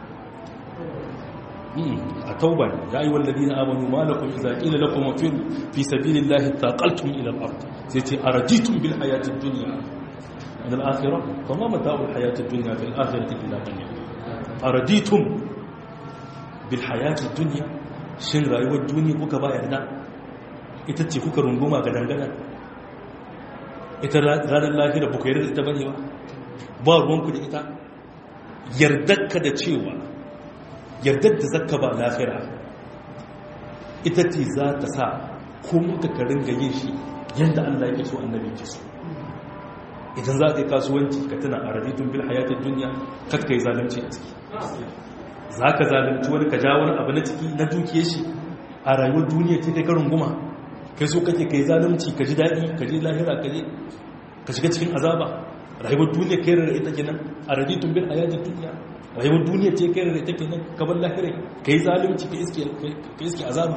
a tauba ya ayyuhal ladina amanu ma lakum idza qila lakum anfiru fi sabilillahi taqaltum ila al-ard sai ce araditum bil hayatid dunya من الآخرة فما متاع الحياة الدنيا في الآخرة إلا قليل أرديتم بالحياة الدنيا shin rayuwar duniya kuka ba yarda ita ce kuka runguma ga dangana ita ranar lahira ba ku yarda ita bane ba ba ruwanku da ita yardarka da cewa yardar da zakka ba lahira ita ce za ta sa ko muka ka ringa yin shi yadda Allah yake so annabi yake so idan za ka yi kasuwanci ka tana a raditun bil hayatun duniya kakka yi zalunci a ciki za ka zalunci wani ka ja wani abu na ciki na dukiye shi a rayuwar duniya ce kai karin guma kai so kake ka yi zalunci ka ji daɗi ka ji lahira ka je ka shiga cikin azaba rayuwar duniya kai rarra ita kenan a raditun bil hayatun duniya rayuwar duniya ce kai rarra ita kenan ka bar lahira ka yi zalunci ka iske azaba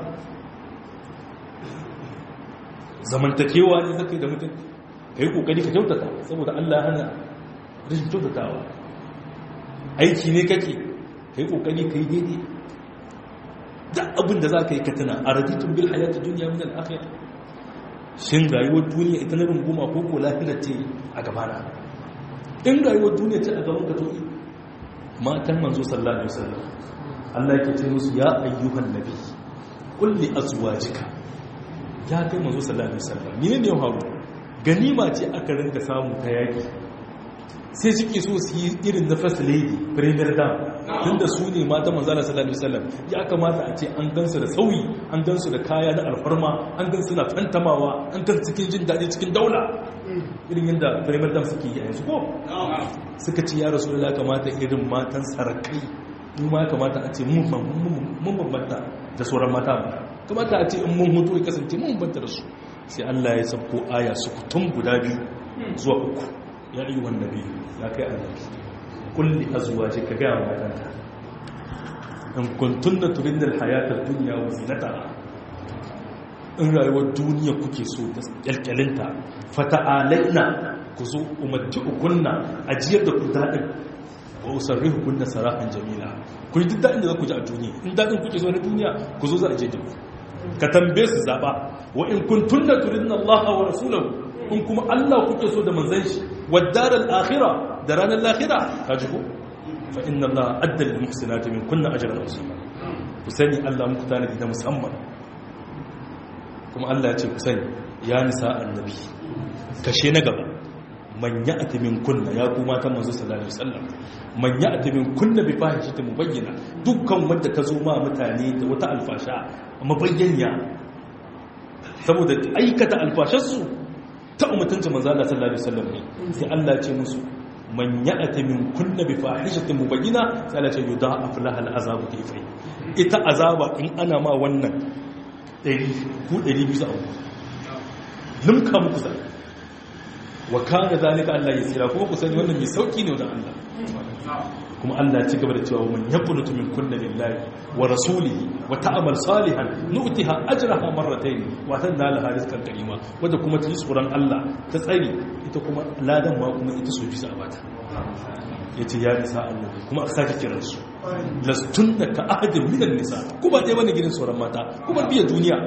zamantakewa ne zaka yi da mutum ka yi kokari ka kyautata saboda Allah hana rashin kyautatawa aiki ne kake ka yi kokari ka yi daidai da abin da za ka yi ka tana a rajitun bil hayatu duniya min al-akhir shin rayuwar duniya ita na runguma ko ko lafiya ce a gabana in rayuwar duniya ce a gaban ka to matan manzo sallallahu alaihi wasallam Allah yake ce musu ya ayyuhan nabi kulli azwajika ya kai manzo sallallahu alaihi wasallam ni ne haru ganima ce aka rinka samu ta yaki sai suke so su yi irin na first lady premier dam tunda su ne mata manzo sallallahu alaihi wasallam ya kamata a ce an gansu da sauyi an gansu da kaya na alfarma an gansu na fantamawa an gansu cikin jin daɗi cikin daula irin yadda premier dam suke yi a yanzu ko suka ce ya rasu da kamata irin matan sarakai mu ma kamata a ce mun bambanta da sauran mata ba kamata a ce in mun hutu ya kasance mun bambanta da su sai Allah ya sabko aya su kutum guda biyu zuwa uku ya yi wanda biyu ya kai annabi kulli azwaji ka ga matanka in kuntunna turidna alhayata ad-dunya wa zinataha in rayuwar duniya kuke so da kyalkyalinta fata'alaina ku zo umarci ukunna ajiyar da ku daɗin wa usarri hukunna sarahan jamila ku yi duk daɗin da za ku ji a duniya in daɗin kuke so na duniya ku zo za a je da ku ka tambaye su zaɓa wa in kun tunna turidna Allah wa rasulahu in kuma Allah kuke so da manzan shi wa daral akhira da ranar lahira ka ji ko fa inna Allah adda lil muhsinati min kunna ajran azima ku sani Allah muku tanadi da musamman kuma Allah ya ce ku sani ya nisa annabi kashe na gaba man ya'ti min kunna ya kuma ta manzo sallallahu alaihi wasallam man ya'ti min kunna bi fahishatin mubayyana dukkan wanda ta zo ma mutane da wata alfasha mabayyana saboda aikata alfasharsu ta umutunta manzo Allah sallallahu alaihi wasallam ne sai Allah ya ce musu man ya'ti min kunna bi fahishatin mubayyana sai Allah ya ce yudha'af laha al'azabu kayfa ita azaba in ana ma wannan ɗari ku ɗari biyu a uku limka muku zai wa kana zalika Allah ya tsira kuma ku sani wannan mai sauki ne wajen Allah kuma Allah ci gaba da cewa man yaqnutu min kunna lillahi wa rasulihi wa ta'mal salihan nu'tiha ajraha marratayn wa tanna laha rizqan karima wanda kuma ta yi tsoron Allah ta tsari ita kuma ladan ma kuma ita so bisa bata yace ya nisa annabi kuma aka sake kiran su lastunna ka ahadin minan nisa kuma dai wani gidan tsoron mata kuma biya duniya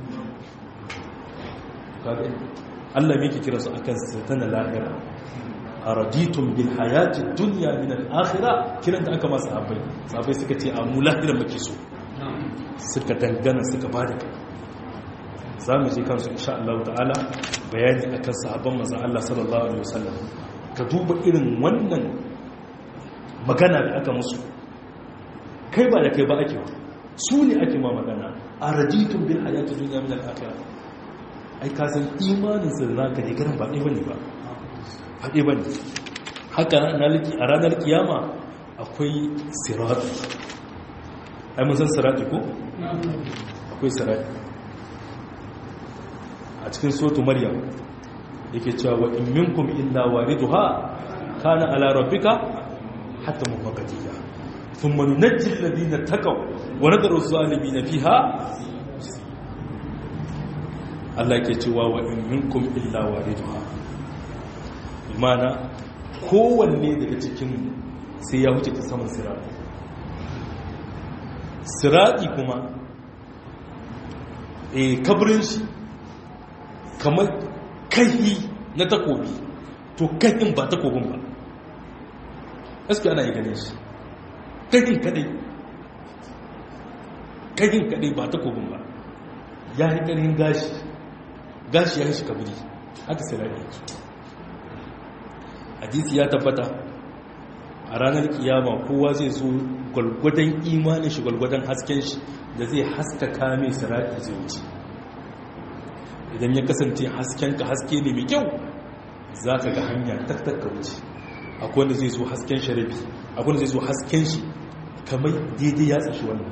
Allah me yake kiransu akan satana lahira araditun bil hayati dunya min al akhirah kiran da aka masa sahabbai sahabbai suka ce a mu lahira muke so suka dangana suka bada kai zamu je kansu insha Allah ta'ala bayani akan sahabban manzon Allah sallallahu alaihi wasallam ka duba irin wannan magana da aka musu kai ba da kai ba ake su ne ake ma magana araditun bil hayati dunya min al akhirah ai ka san imanin su da ka ne garin ba ɗaya bane ba haɗe bane haka a ranar kiyama akwai sirati ai mun san sirati ko akwai sirati a cikin sotu maryam yake cewa wa in minkum illa wariduha kana ala rabbika hatta mufaqatiha thumma nunajji alladhina taqaw wa nadharu adh-dhalimin fiha Allah ke cewa wa in minkum illa wariduha imana kowanne daga cikin sai ya wuce ta saman sirati sirati kuma e kabrin shi kamar kai na takobi to kahin ba takobin ba aski ana yi ganin shi kahin kadai kahin kadai ba takobin ba ya yi karin gashi gashi ya shi kaburi haka sirari hadisi ya tabbata a ranar kiyama kowa zai zo gwalgwadon imanin shi gwalgwadon hasken shi da zai haska kame sirari zai wuce idan ya kasance hasken ka haske ne mai kyau za ka ga hanya taktakka wuce akwai wanda zai zo hasken sharabi akwai wanda zai zo hasken shi kamar daidai ya tsashi wannan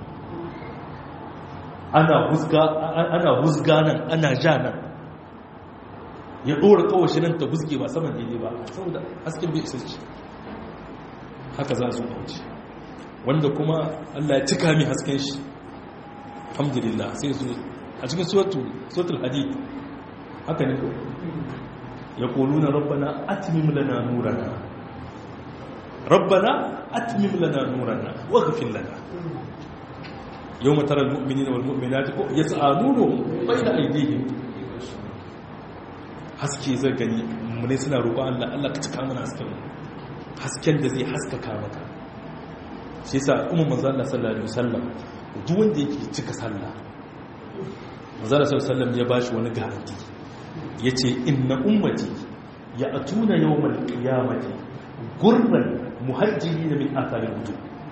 ana husga nan ana ja nan ya ɗora kawashi nan ta husge ba saman daidai ba saboda hasken bai isa ce haka za su wuce wanda kuma allah ya cika mai hasken shi alhamdulillah sai su a cikin suratul hadid haka ne ko ya kolu na rabbana atmim lana nurana rabbana atmim lana nurana waghfir lana yawma tara almu'minina walmu'minati ko yas'a nuruhum bayna aydihim haske zai gani mun suna roƙon Allah Allah ka cika mana hasken hasken da zai haskaka maka shi yasa umar manzo Allah sallallahu alaihi wasallam duk wanda yake cika sallah manzo Allah sallallahu alaihi wasallam ya bashi wani garanti yace inna ummati ya atuna yawmal qiyamati gurran muhajjirin min athari wudu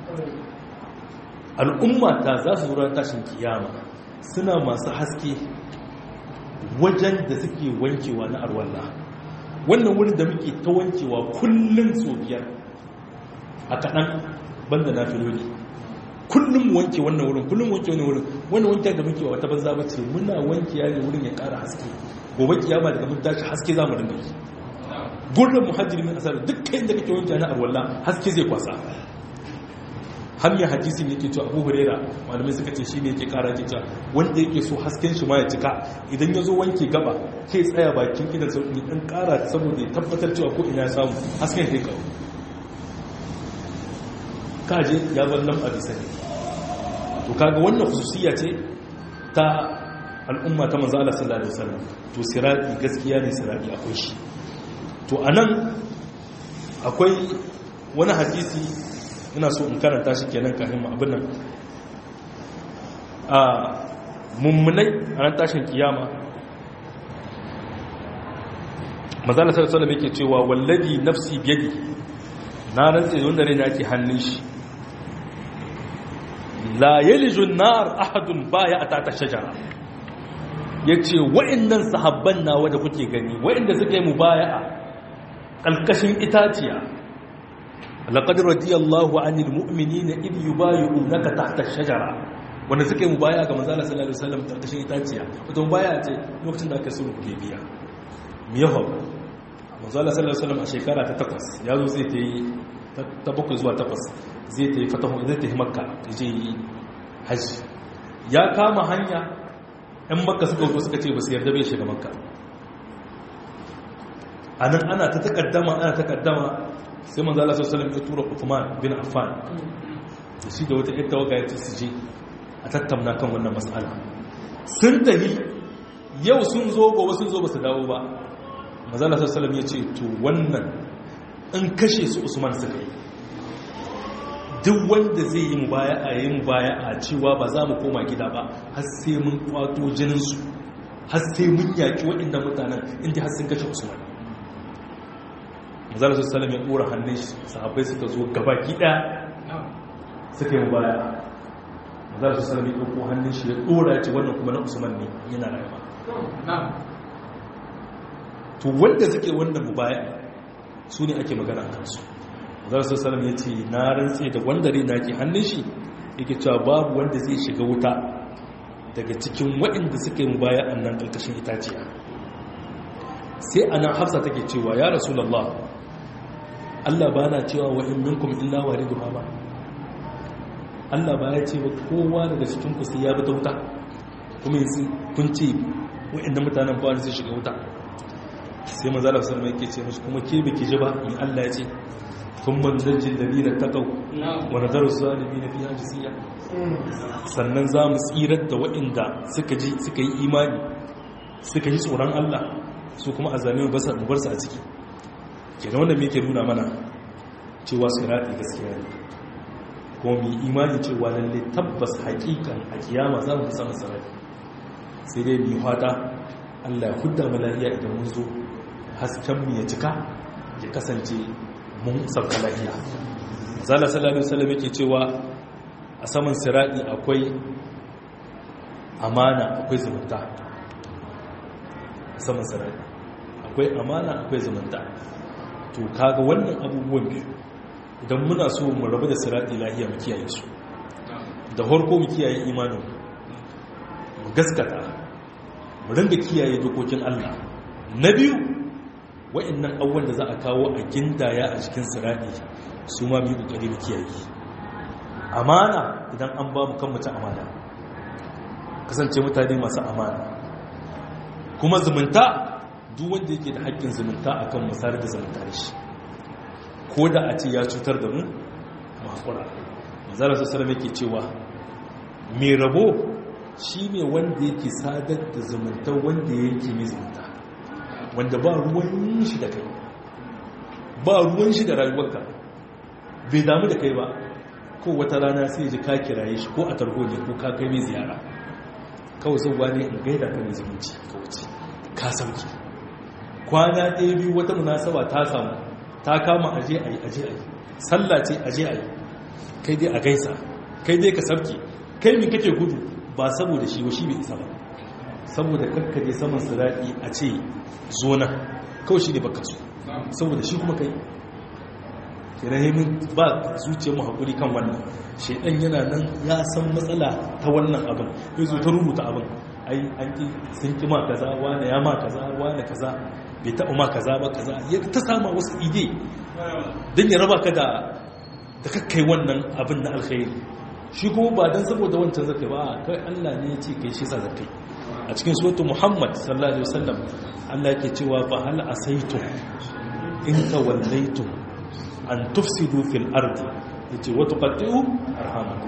al'umma ta za su zura tashin kiyama suna masu haske wajen da suke wankewa na arwalla wannan wurin da muke ta wankewa kullum so biyar a kaɗan banda na filoli kullum mu wanke wannan wurin kullum wanke wannan wurin wannan wanke da muke wata banza bace muna wanke ya ne wurin ya ƙara haske gobe kiyama daga mun tashi haske za mu dinga yi gurbin muhajjiri min asar dukkan da kake wanke na arwalla haske zai kwasa hanyar hadisin yake cewa abu hurera malamai suka ce shine yake kara yake cewa wanda yake so hasken shi ma ya cika idan ya zo wanke gaba kai tsaya bakin idan sauƙi ɗan kara saboda ya tabbatar cewa ko ina ya samu hasken zai kawo kaje ya bar nan a bisa ne to kaga wannan khususiyya ce ta al'umma ta manzo Allah sallallahu alaihi wasallam to sirati gaskiya ne sirati akwai shi to anan akwai wani hadisi ina so in karanta shi kenan kafin mu abin nan a mummunai a ran tashin kiyama mazala sallallahu alaihi yake cewa wallazi nafsi biyadi na rantsa wanda rai yake hannun shi la yalijun nar ahadun baya atata shajara yace wa'annan sahabban nawa da kuke gani wa'anda suka yi mubaya'a kalkashin itaciya laqad radiyallahu 'anil mu'minina id yubayyi'unaka tahta ash-shajara wanda suka yi mubaya ga manzo Allah sallallahu alaihi wasallam karkashin itaciya wato mubaya ce lokacin da aka sulhu biya me yawa manzo Allah sallallahu alaihi wasallam a shekara ta takwas ya zo zai ta yi ta bakwai zuwa takwas zai ta yi fatahu zai ta yi makka je yi haji ya kama hanya ɗan makka suka zo suka ce ba su yarda bai shiga makka a nan ana ta takaddama ana takaddama sai manzo Allah sallallahu alaihi wasallam ya tura Uthman bin Affan da shi da wata ita waga ya su je a tattauna kan wannan mas'ala sun tafi yau sun zo gobe sun zo ba su dawo ba manzo Allah sallallahu alaihi wasallam ya ce to wannan in kashe su Usman suka yi duk wanda zai yi mubaya a yi mubaya a cewa ba za mu koma gida ba har sai mun kwato jininsu har sai mun yaki waɗannan mutanen inda har sun kashe Usman manzala su salam ya ɗora hannun shi sahabbai suka zo gabaki ɗaya suka yi baya manzala su salam ya ɗauko hannun shi ya ɗora ce wannan kuma na usman ne yana rayuwa to wanda suke wannan mubaya su ne ake magana kansu manzala su salam ya ce na rantse da wanda rai na ke hannun shi yake cewa babu wanda zai shiga wuta daga cikin waɗanda suka yi mubaya a nan ƙarƙashin itaciya sai ana hafsa take cewa ya rasulallah Allah ba na cewa wa in minkum illa wariduha ba Allah ba ya ce ba kowa daga cikin ku sai ya bi ta wuta kuma yanzu kun ce wa'annan mutanen ba su shiga wuta sai manzo Allah sallallahu alaihi wasallam yake ce musu kuma ke biki ji ba in Allah ya ce kun manzajin ladina taqaw wa nadaru zalimin fi ajisiya sannan za mu tsirar da waɗanda suka ji suka yi imani suka yi tsoron Allah su kuma azalimin ba su bar su a ciki kenan wanda me ke nuna mana cewa sirati gaskiya ne kuma mu imani cewa lalle tabbas hakikan a kiyama za mu samu sirati sai dai mu fata Allah ya hudda mu lafiya idan mun zo hasken mu ya cika ya kasance mun sauka lafiya zalla sallallahu alaihi wasallam yake cewa a saman sirati akwai amana akwai zumunta a saman sirati akwai amana akwai zumunta to kaga wannan abubuwan biyu idan muna so mu rabu da sirati lahiya mu kiyaye su da harko mu kiyaye imanin mu gaskata mu ringa kiyaye dokokin Allah na biyu wa'annan abubuwan da za a kawo a gindaya a cikin sirati su ma mu yi kokari mu kiyaye amana idan an ba mu kan mutu amana kasance mutane masu amana kuma zumunta duk wanda yake da haƙƙin zumunta a kan musayar da zumunta da shi ko da a ce ya cutar da mu makura mazalar su sarar yake cewa mai rabo shi ne wanda yake sadar da zumunta wanda ya yanke mai zumunta wanda ba ruwan shi da kai ba ruwan shi da rayuwarka bai damu da kai ba ko wata rana sai ji ka kiraye shi ko a tarho ne ko ka kai mai ziyara kawai zauwa ne in gaida ka mai zumunci ka wuce ka sauki kwana ɗaya biyu wata munasaba ta samu ta kama aje a yi aje a yi sallah ce aje a yi kai dai a gaisa kai dai ka sauki kai min kake gudu ba saboda shi wa shi bai isa ba saboda kakkaje saman sirati a ce zo nan kawai shi ne baka so saboda shi kuma kai kirahimin ba zuciyar mu haƙuri kan wannan shaidan yana nan ya san matsala ta wannan abin ya zo ta rubuta abin ai an ki sun ki ma kaza wane ya ma kaza wane kaza bai taɓa ma kaza ba kaza ya ta sama wasu ide don ya raba ka da da kakkai wannan abin na alkhairi shi kuma ba don saboda wancan zakai ba kai Allah ne ya ce kai shi sa zakai a cikin suratul muhammad sallallahu alaihi wasallam Allah yake cewa fa hal asaitum in tawallaytum an tufsidu fil ardi yace wa tuqatti'u arhamakum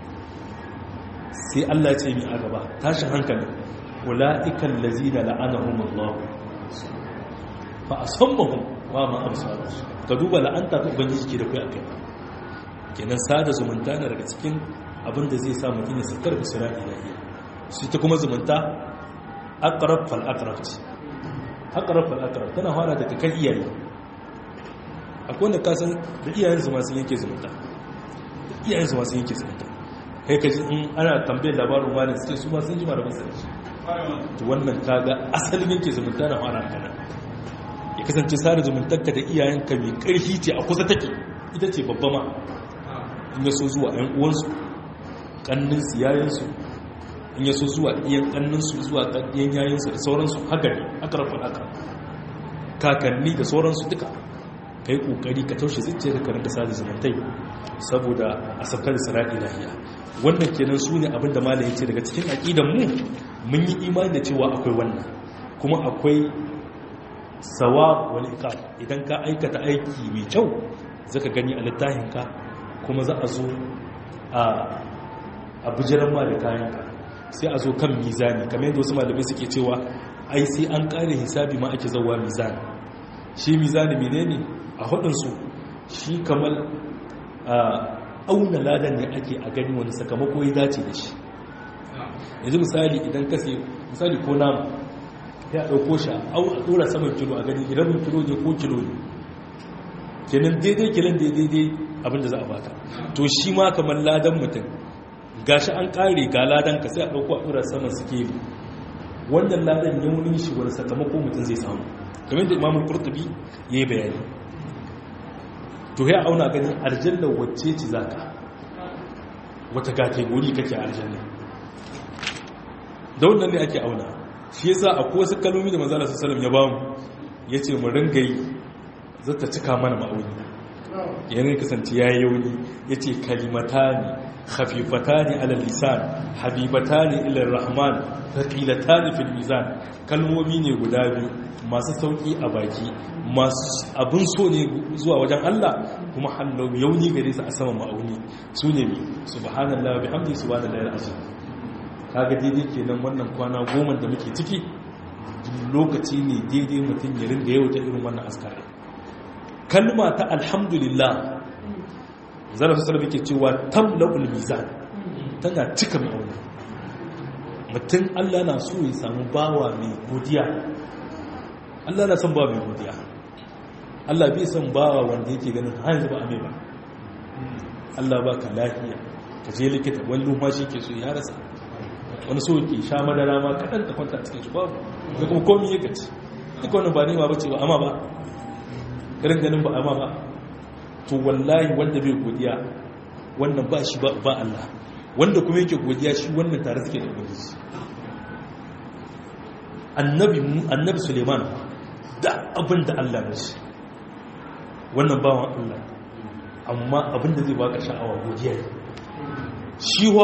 sai Allah ce mi a gaba tashin hankali ulaiikal ladzina la'anahum Allah fa asammahum wa ma absaru ka duba la'anta ta ubangiji ke da kai akai kenan sada zumunta na daga cikin abin da zai sa mutum ya sakar da sura ilahiya shi ta kuma zumunta aqrab fal aqrab aqrab fal aqrab tana fara daga kan iyaye akwai wanda kasan da iyayensu masu yanke zumunta da iyayensu masu yanke zumunta kai ka ji in ana tambayar labarin wani suke su ma sun ji mara masu shi to wannan kaga asalin yanke zumunta na fara kana ya kasance sare zumuntarka da iyayenka mai karfi ce a kusa take ita ce babba ma in ya so zuwa yan uwansu kannin su yayansu in ya so zuwa iyan kanninsu zuwa iyan yayinsu da sauransu haka ne haka rafin haka kakanni da sauransu duka ka yi ƙoƙari ka taushe zuciya da karanta sada zumuntai saboda a saukar da sarari lahiya wannan kenan su ne abinda malam ya ce daga cikin aƙidan mu mun yi imani da cewa akwai wannan kuma akwai sawa wani ka idan ka aikata aiki mai kyau zaka gani a littafinka kuma za a zo a bijiran ma da kayanka sai a zo kan mizani kamar yadda wasu malamai suke cewa ai sai an ƙare hisabi ma ake zauwa mizani shi mizani menene a hudunsu shi kamar auna ladan ne ake a gani wani sakamako ya dace da shi yanzu misali idan ka sai misali ko namu ya ɗauko shi a ɗora saman kilo a gani rabin kilo ne ko kilo ne kenan daidai kilon daidai abinda za a baka to shi ma kamar ladan mutum gashi an ƙare ga ladan ka sai a ɗauko a ɗora saman sikeli wannan ladan yaunin shi wani sakamako mutum zai samu kamar da imamul qurtubi yayi bayani to ya auna ganin aljanna wacce ce zaka wata kategori kake aljanna da wannan ne ake auna shi yasa akwai wasu kalmomi da manzo Allah sallallahu ya bamu yace mu ringa yi zata cika mana ma'auni yana kasance yayi yauni yace kalimatani khafifatani ala lisan habibatani ila rahman thaqilatani fil mizan kalmomi ne guda biyu masu sauki a baki masu abin so ne zuwa wajen Allah kuma hallau yauni gare su a saman ma'auni su ne mi subhanallah wa bihamdi subhanallah al-azim kaga daidai kenan wannan kwana goma da muke ciki lokaci ne daidai mutum ya ringa yau ta irin wannan askari kalma ta alhamdulillah zara su sarrafa ke cewa tamla'ul mizan tana cika ma'auni mutum Allah na so ya samu bawa mai godiya Allah na son bawa mai godiya Allah bai son bawa wanda yake ganin hanzu ba a mai ba Allah ba ka lafiya ka je likita wani lumfashi ke so ya rasa wani so ke sha madara ma kaɗan da kwanta cikin shi babu da kuma komi ya gaci duka wani ba nema ba ce ba amma ba garin ganin ba amma ba to wallahi wanda bai godiya wannan ba shi ba Allah wanda kuma yake godiya shi wannan tare suke da ubangiji annabi annabi Suleiman da abin da Allah ya shi wannan bawan Allah amma abin da zai baka sha'awa godiya ne shi wa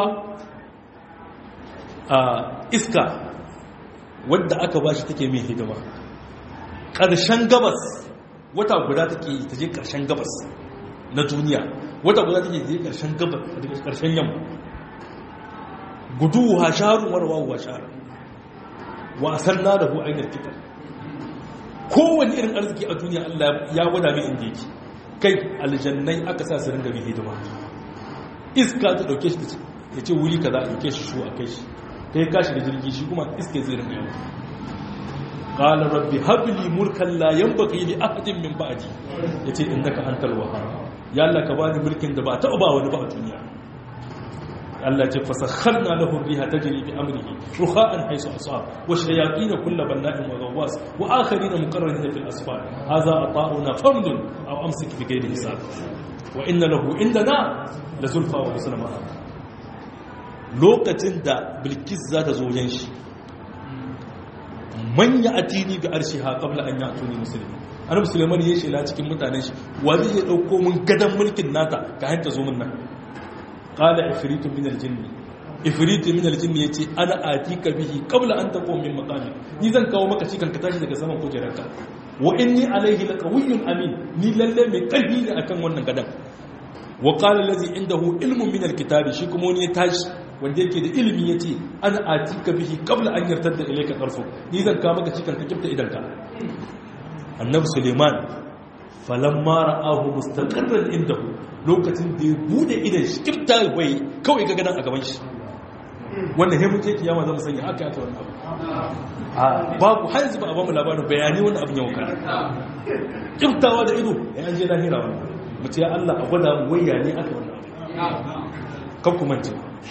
a iska wadda aka ba shi take mai hidima ƙarshen gabas wata guda take yi ta je ƙarshen gabas na duniya wata guda take je ƙarshen gabas daga ƙarshen yamma gudu wa shaharun warwa wa shaharun wasan na da hu ainihin fitar kowane irin arziki a duniya Allah ya gwada mai inda yake kai aljannai aka sa su ringa mai hidima iska ta dauke shi ya ce wuri kaza a dauke shi shu a kai shi ta yi kashi da jirgi shi kuma iska zai rinka yawa qala rabbi habli mulkan la yanbaghi li ahadin min ba'di yace innaka antal wahhab ya Allah ka bani mulkin da ba ta ba wani ba a duniya Allah ce fasakharna lahu riha tajri bi amrihi ruha'an haythu asab wa shayatin kull banna'in wa ghawwas wa akharin muqarranin fil asfar hadha ata'una famdun aw amsik bi ghayri hisab wa inna lahu indana la zulfa wa husna ma'a lokacin da bilkis za ta zo yan shi manya atini bi arshiha qabla an ya'tuni muslimin annabi sulaiman ya shela cikin mutanen shi wa zai dauko mun gadan mulkin nata ka hanta zo mun nan qala ifritu min aljinn ifritu min aljinn yace ana atika bihi qabla an taqum min maqami ni zan kawo maka cikin ka tashi daga saman kujerarka wa inni alaihi laqawiyyun amin ni lalle mai karfi ne akan wannan gadan wa qala allazi indahu ilmun min alkitabi shi kuma wani ya tashi wanda yake da ilimi yace ana atika bihi qabla an yartadda ilayka tarfu ni zan kawo maka cikin ka kifta idanka annabi suleiman falamma ra'ahu mustaqarran indahu lokacin da ya bude idan shi kifta bai kawai ga gadan a gaban shi wanda he muke kiyama zamu sanya aka aka wannan abu a babu har yanzu ba a bamu labarin bayani wannan abin yau kan kiftawa da ido ya an je lahira wannan mu ce Allah a gwada mu waya ne aka wannan kan ku mance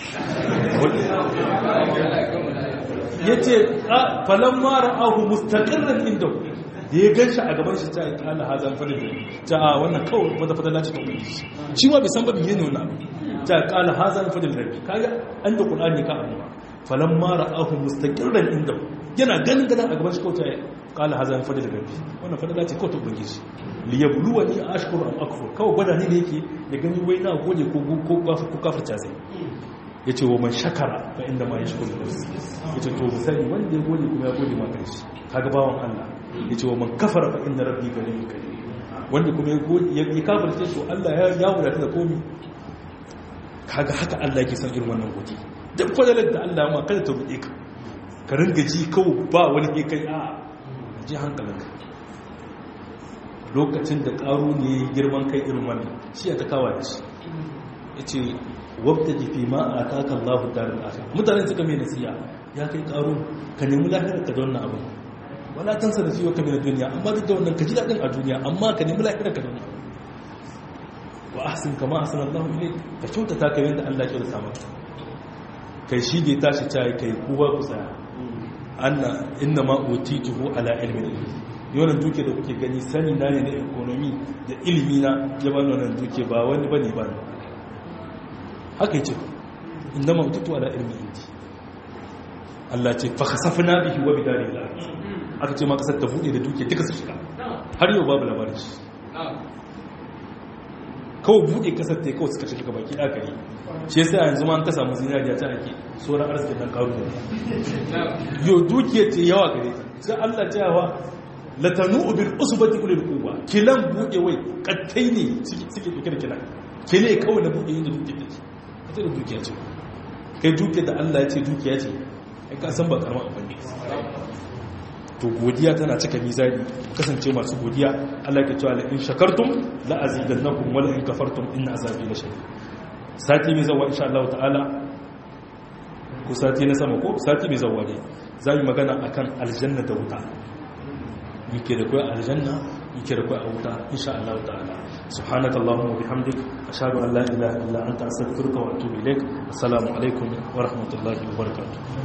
yace falamma ra'ahu mustaqarran indahu da ya gan shi a gaban shi ta yi kala hazan fadil ta a wannan kawai wata fadala ce ta ubangiji shi ma bai san ba biye ne wannan ta kala hazan fadil rabbi kaga an da qur'ani ka abu falan ma ra'ahu mustaqirran inda yana ganin gadan a gaban shi kawai ta yi kala hazan fadil rabbi wannan fadala ce kawai ta ubangiji li yabluwani ashkuru am akfur kawai gwada ne da yake da gani wai na gode ko ko ko kafirta zai yace wa man shakara fa inda ma yashkuru yace to misali wanda ya gode kuma ya gode ma kanshi kaga bawon Allah ya ce wa man kafara fa inna rabbi ganiyyun karim wanda kuma ya kafirce shi Allah ya ya wadata da komi kaga haka Allah yake son irin wannan godi duk fadalar da Allah ma kada ta rude ka ka ringa ji kawo ba wani ke kai a ji hankalinka lokacin da karu ne girman kai irin wannan shi ya ta kawa da shi yace wabta jifi ma ataka Allahu darul akhir mutane suka mai nasiya ya kai karu ka nemi lahirar ka da wannan abin wala tansa da fiye kamar duniya amma duk da wannan ka ji daɗin a duniya amma ka nemi lafiyar ka duniya wa ahsin kama ahsan Allah ilai ka kyautata ka yanda Allah ya kyautata maka kai shi da ya tashi ta kai kowa ku tsaya anna inna ma utituhu ala ilmin yawan duke da kuke gani sani na ne na economy da ilimi na ya bani wannan duke ba wani bane ba haka yace inna ma utitu ala ilmin indi Allah ce fa khasafna bihi wa bidari al-ardh aka ce ma kasar ta buɗe da duke duka su shiga har yau babu labarin shi kawai buɗe kasar ta yi kawai suka shiga baki ɗaka yi shi yasa yanzu ma an kasa musu zinariya ta ake sauran arzikin nan karu ne yau dukiyar ce yawa gare ta sai allah ta yawa latanu ubin usbati ulil quwwa kilan buɗe wai kattai ne suke duke da kilan kile kawai na buɗe yin da duke take ita da dukiya ce kai dukiyar da allah ya ce dukiya ce kai ka san ba karama abin ne to godiya tana cika mizani kasance masu godiya Allah ya cewa la in shakartum la azidannakum wa la in kafartum inna azabi la shadid sati mai zawa insha Allah ta'ala ko sati na sama ko sati mai zawa ne za mu magana akan aljanna da wuta yake da kai aljanna yake da kai a wuta insha Allah ta'ala subhanaka allahumma wa bihamdik ashhadu an la ilaha illa anta astaghfiruka wa atubu ilaik assalamu alaikum wa rahmatullahi wa barakatuh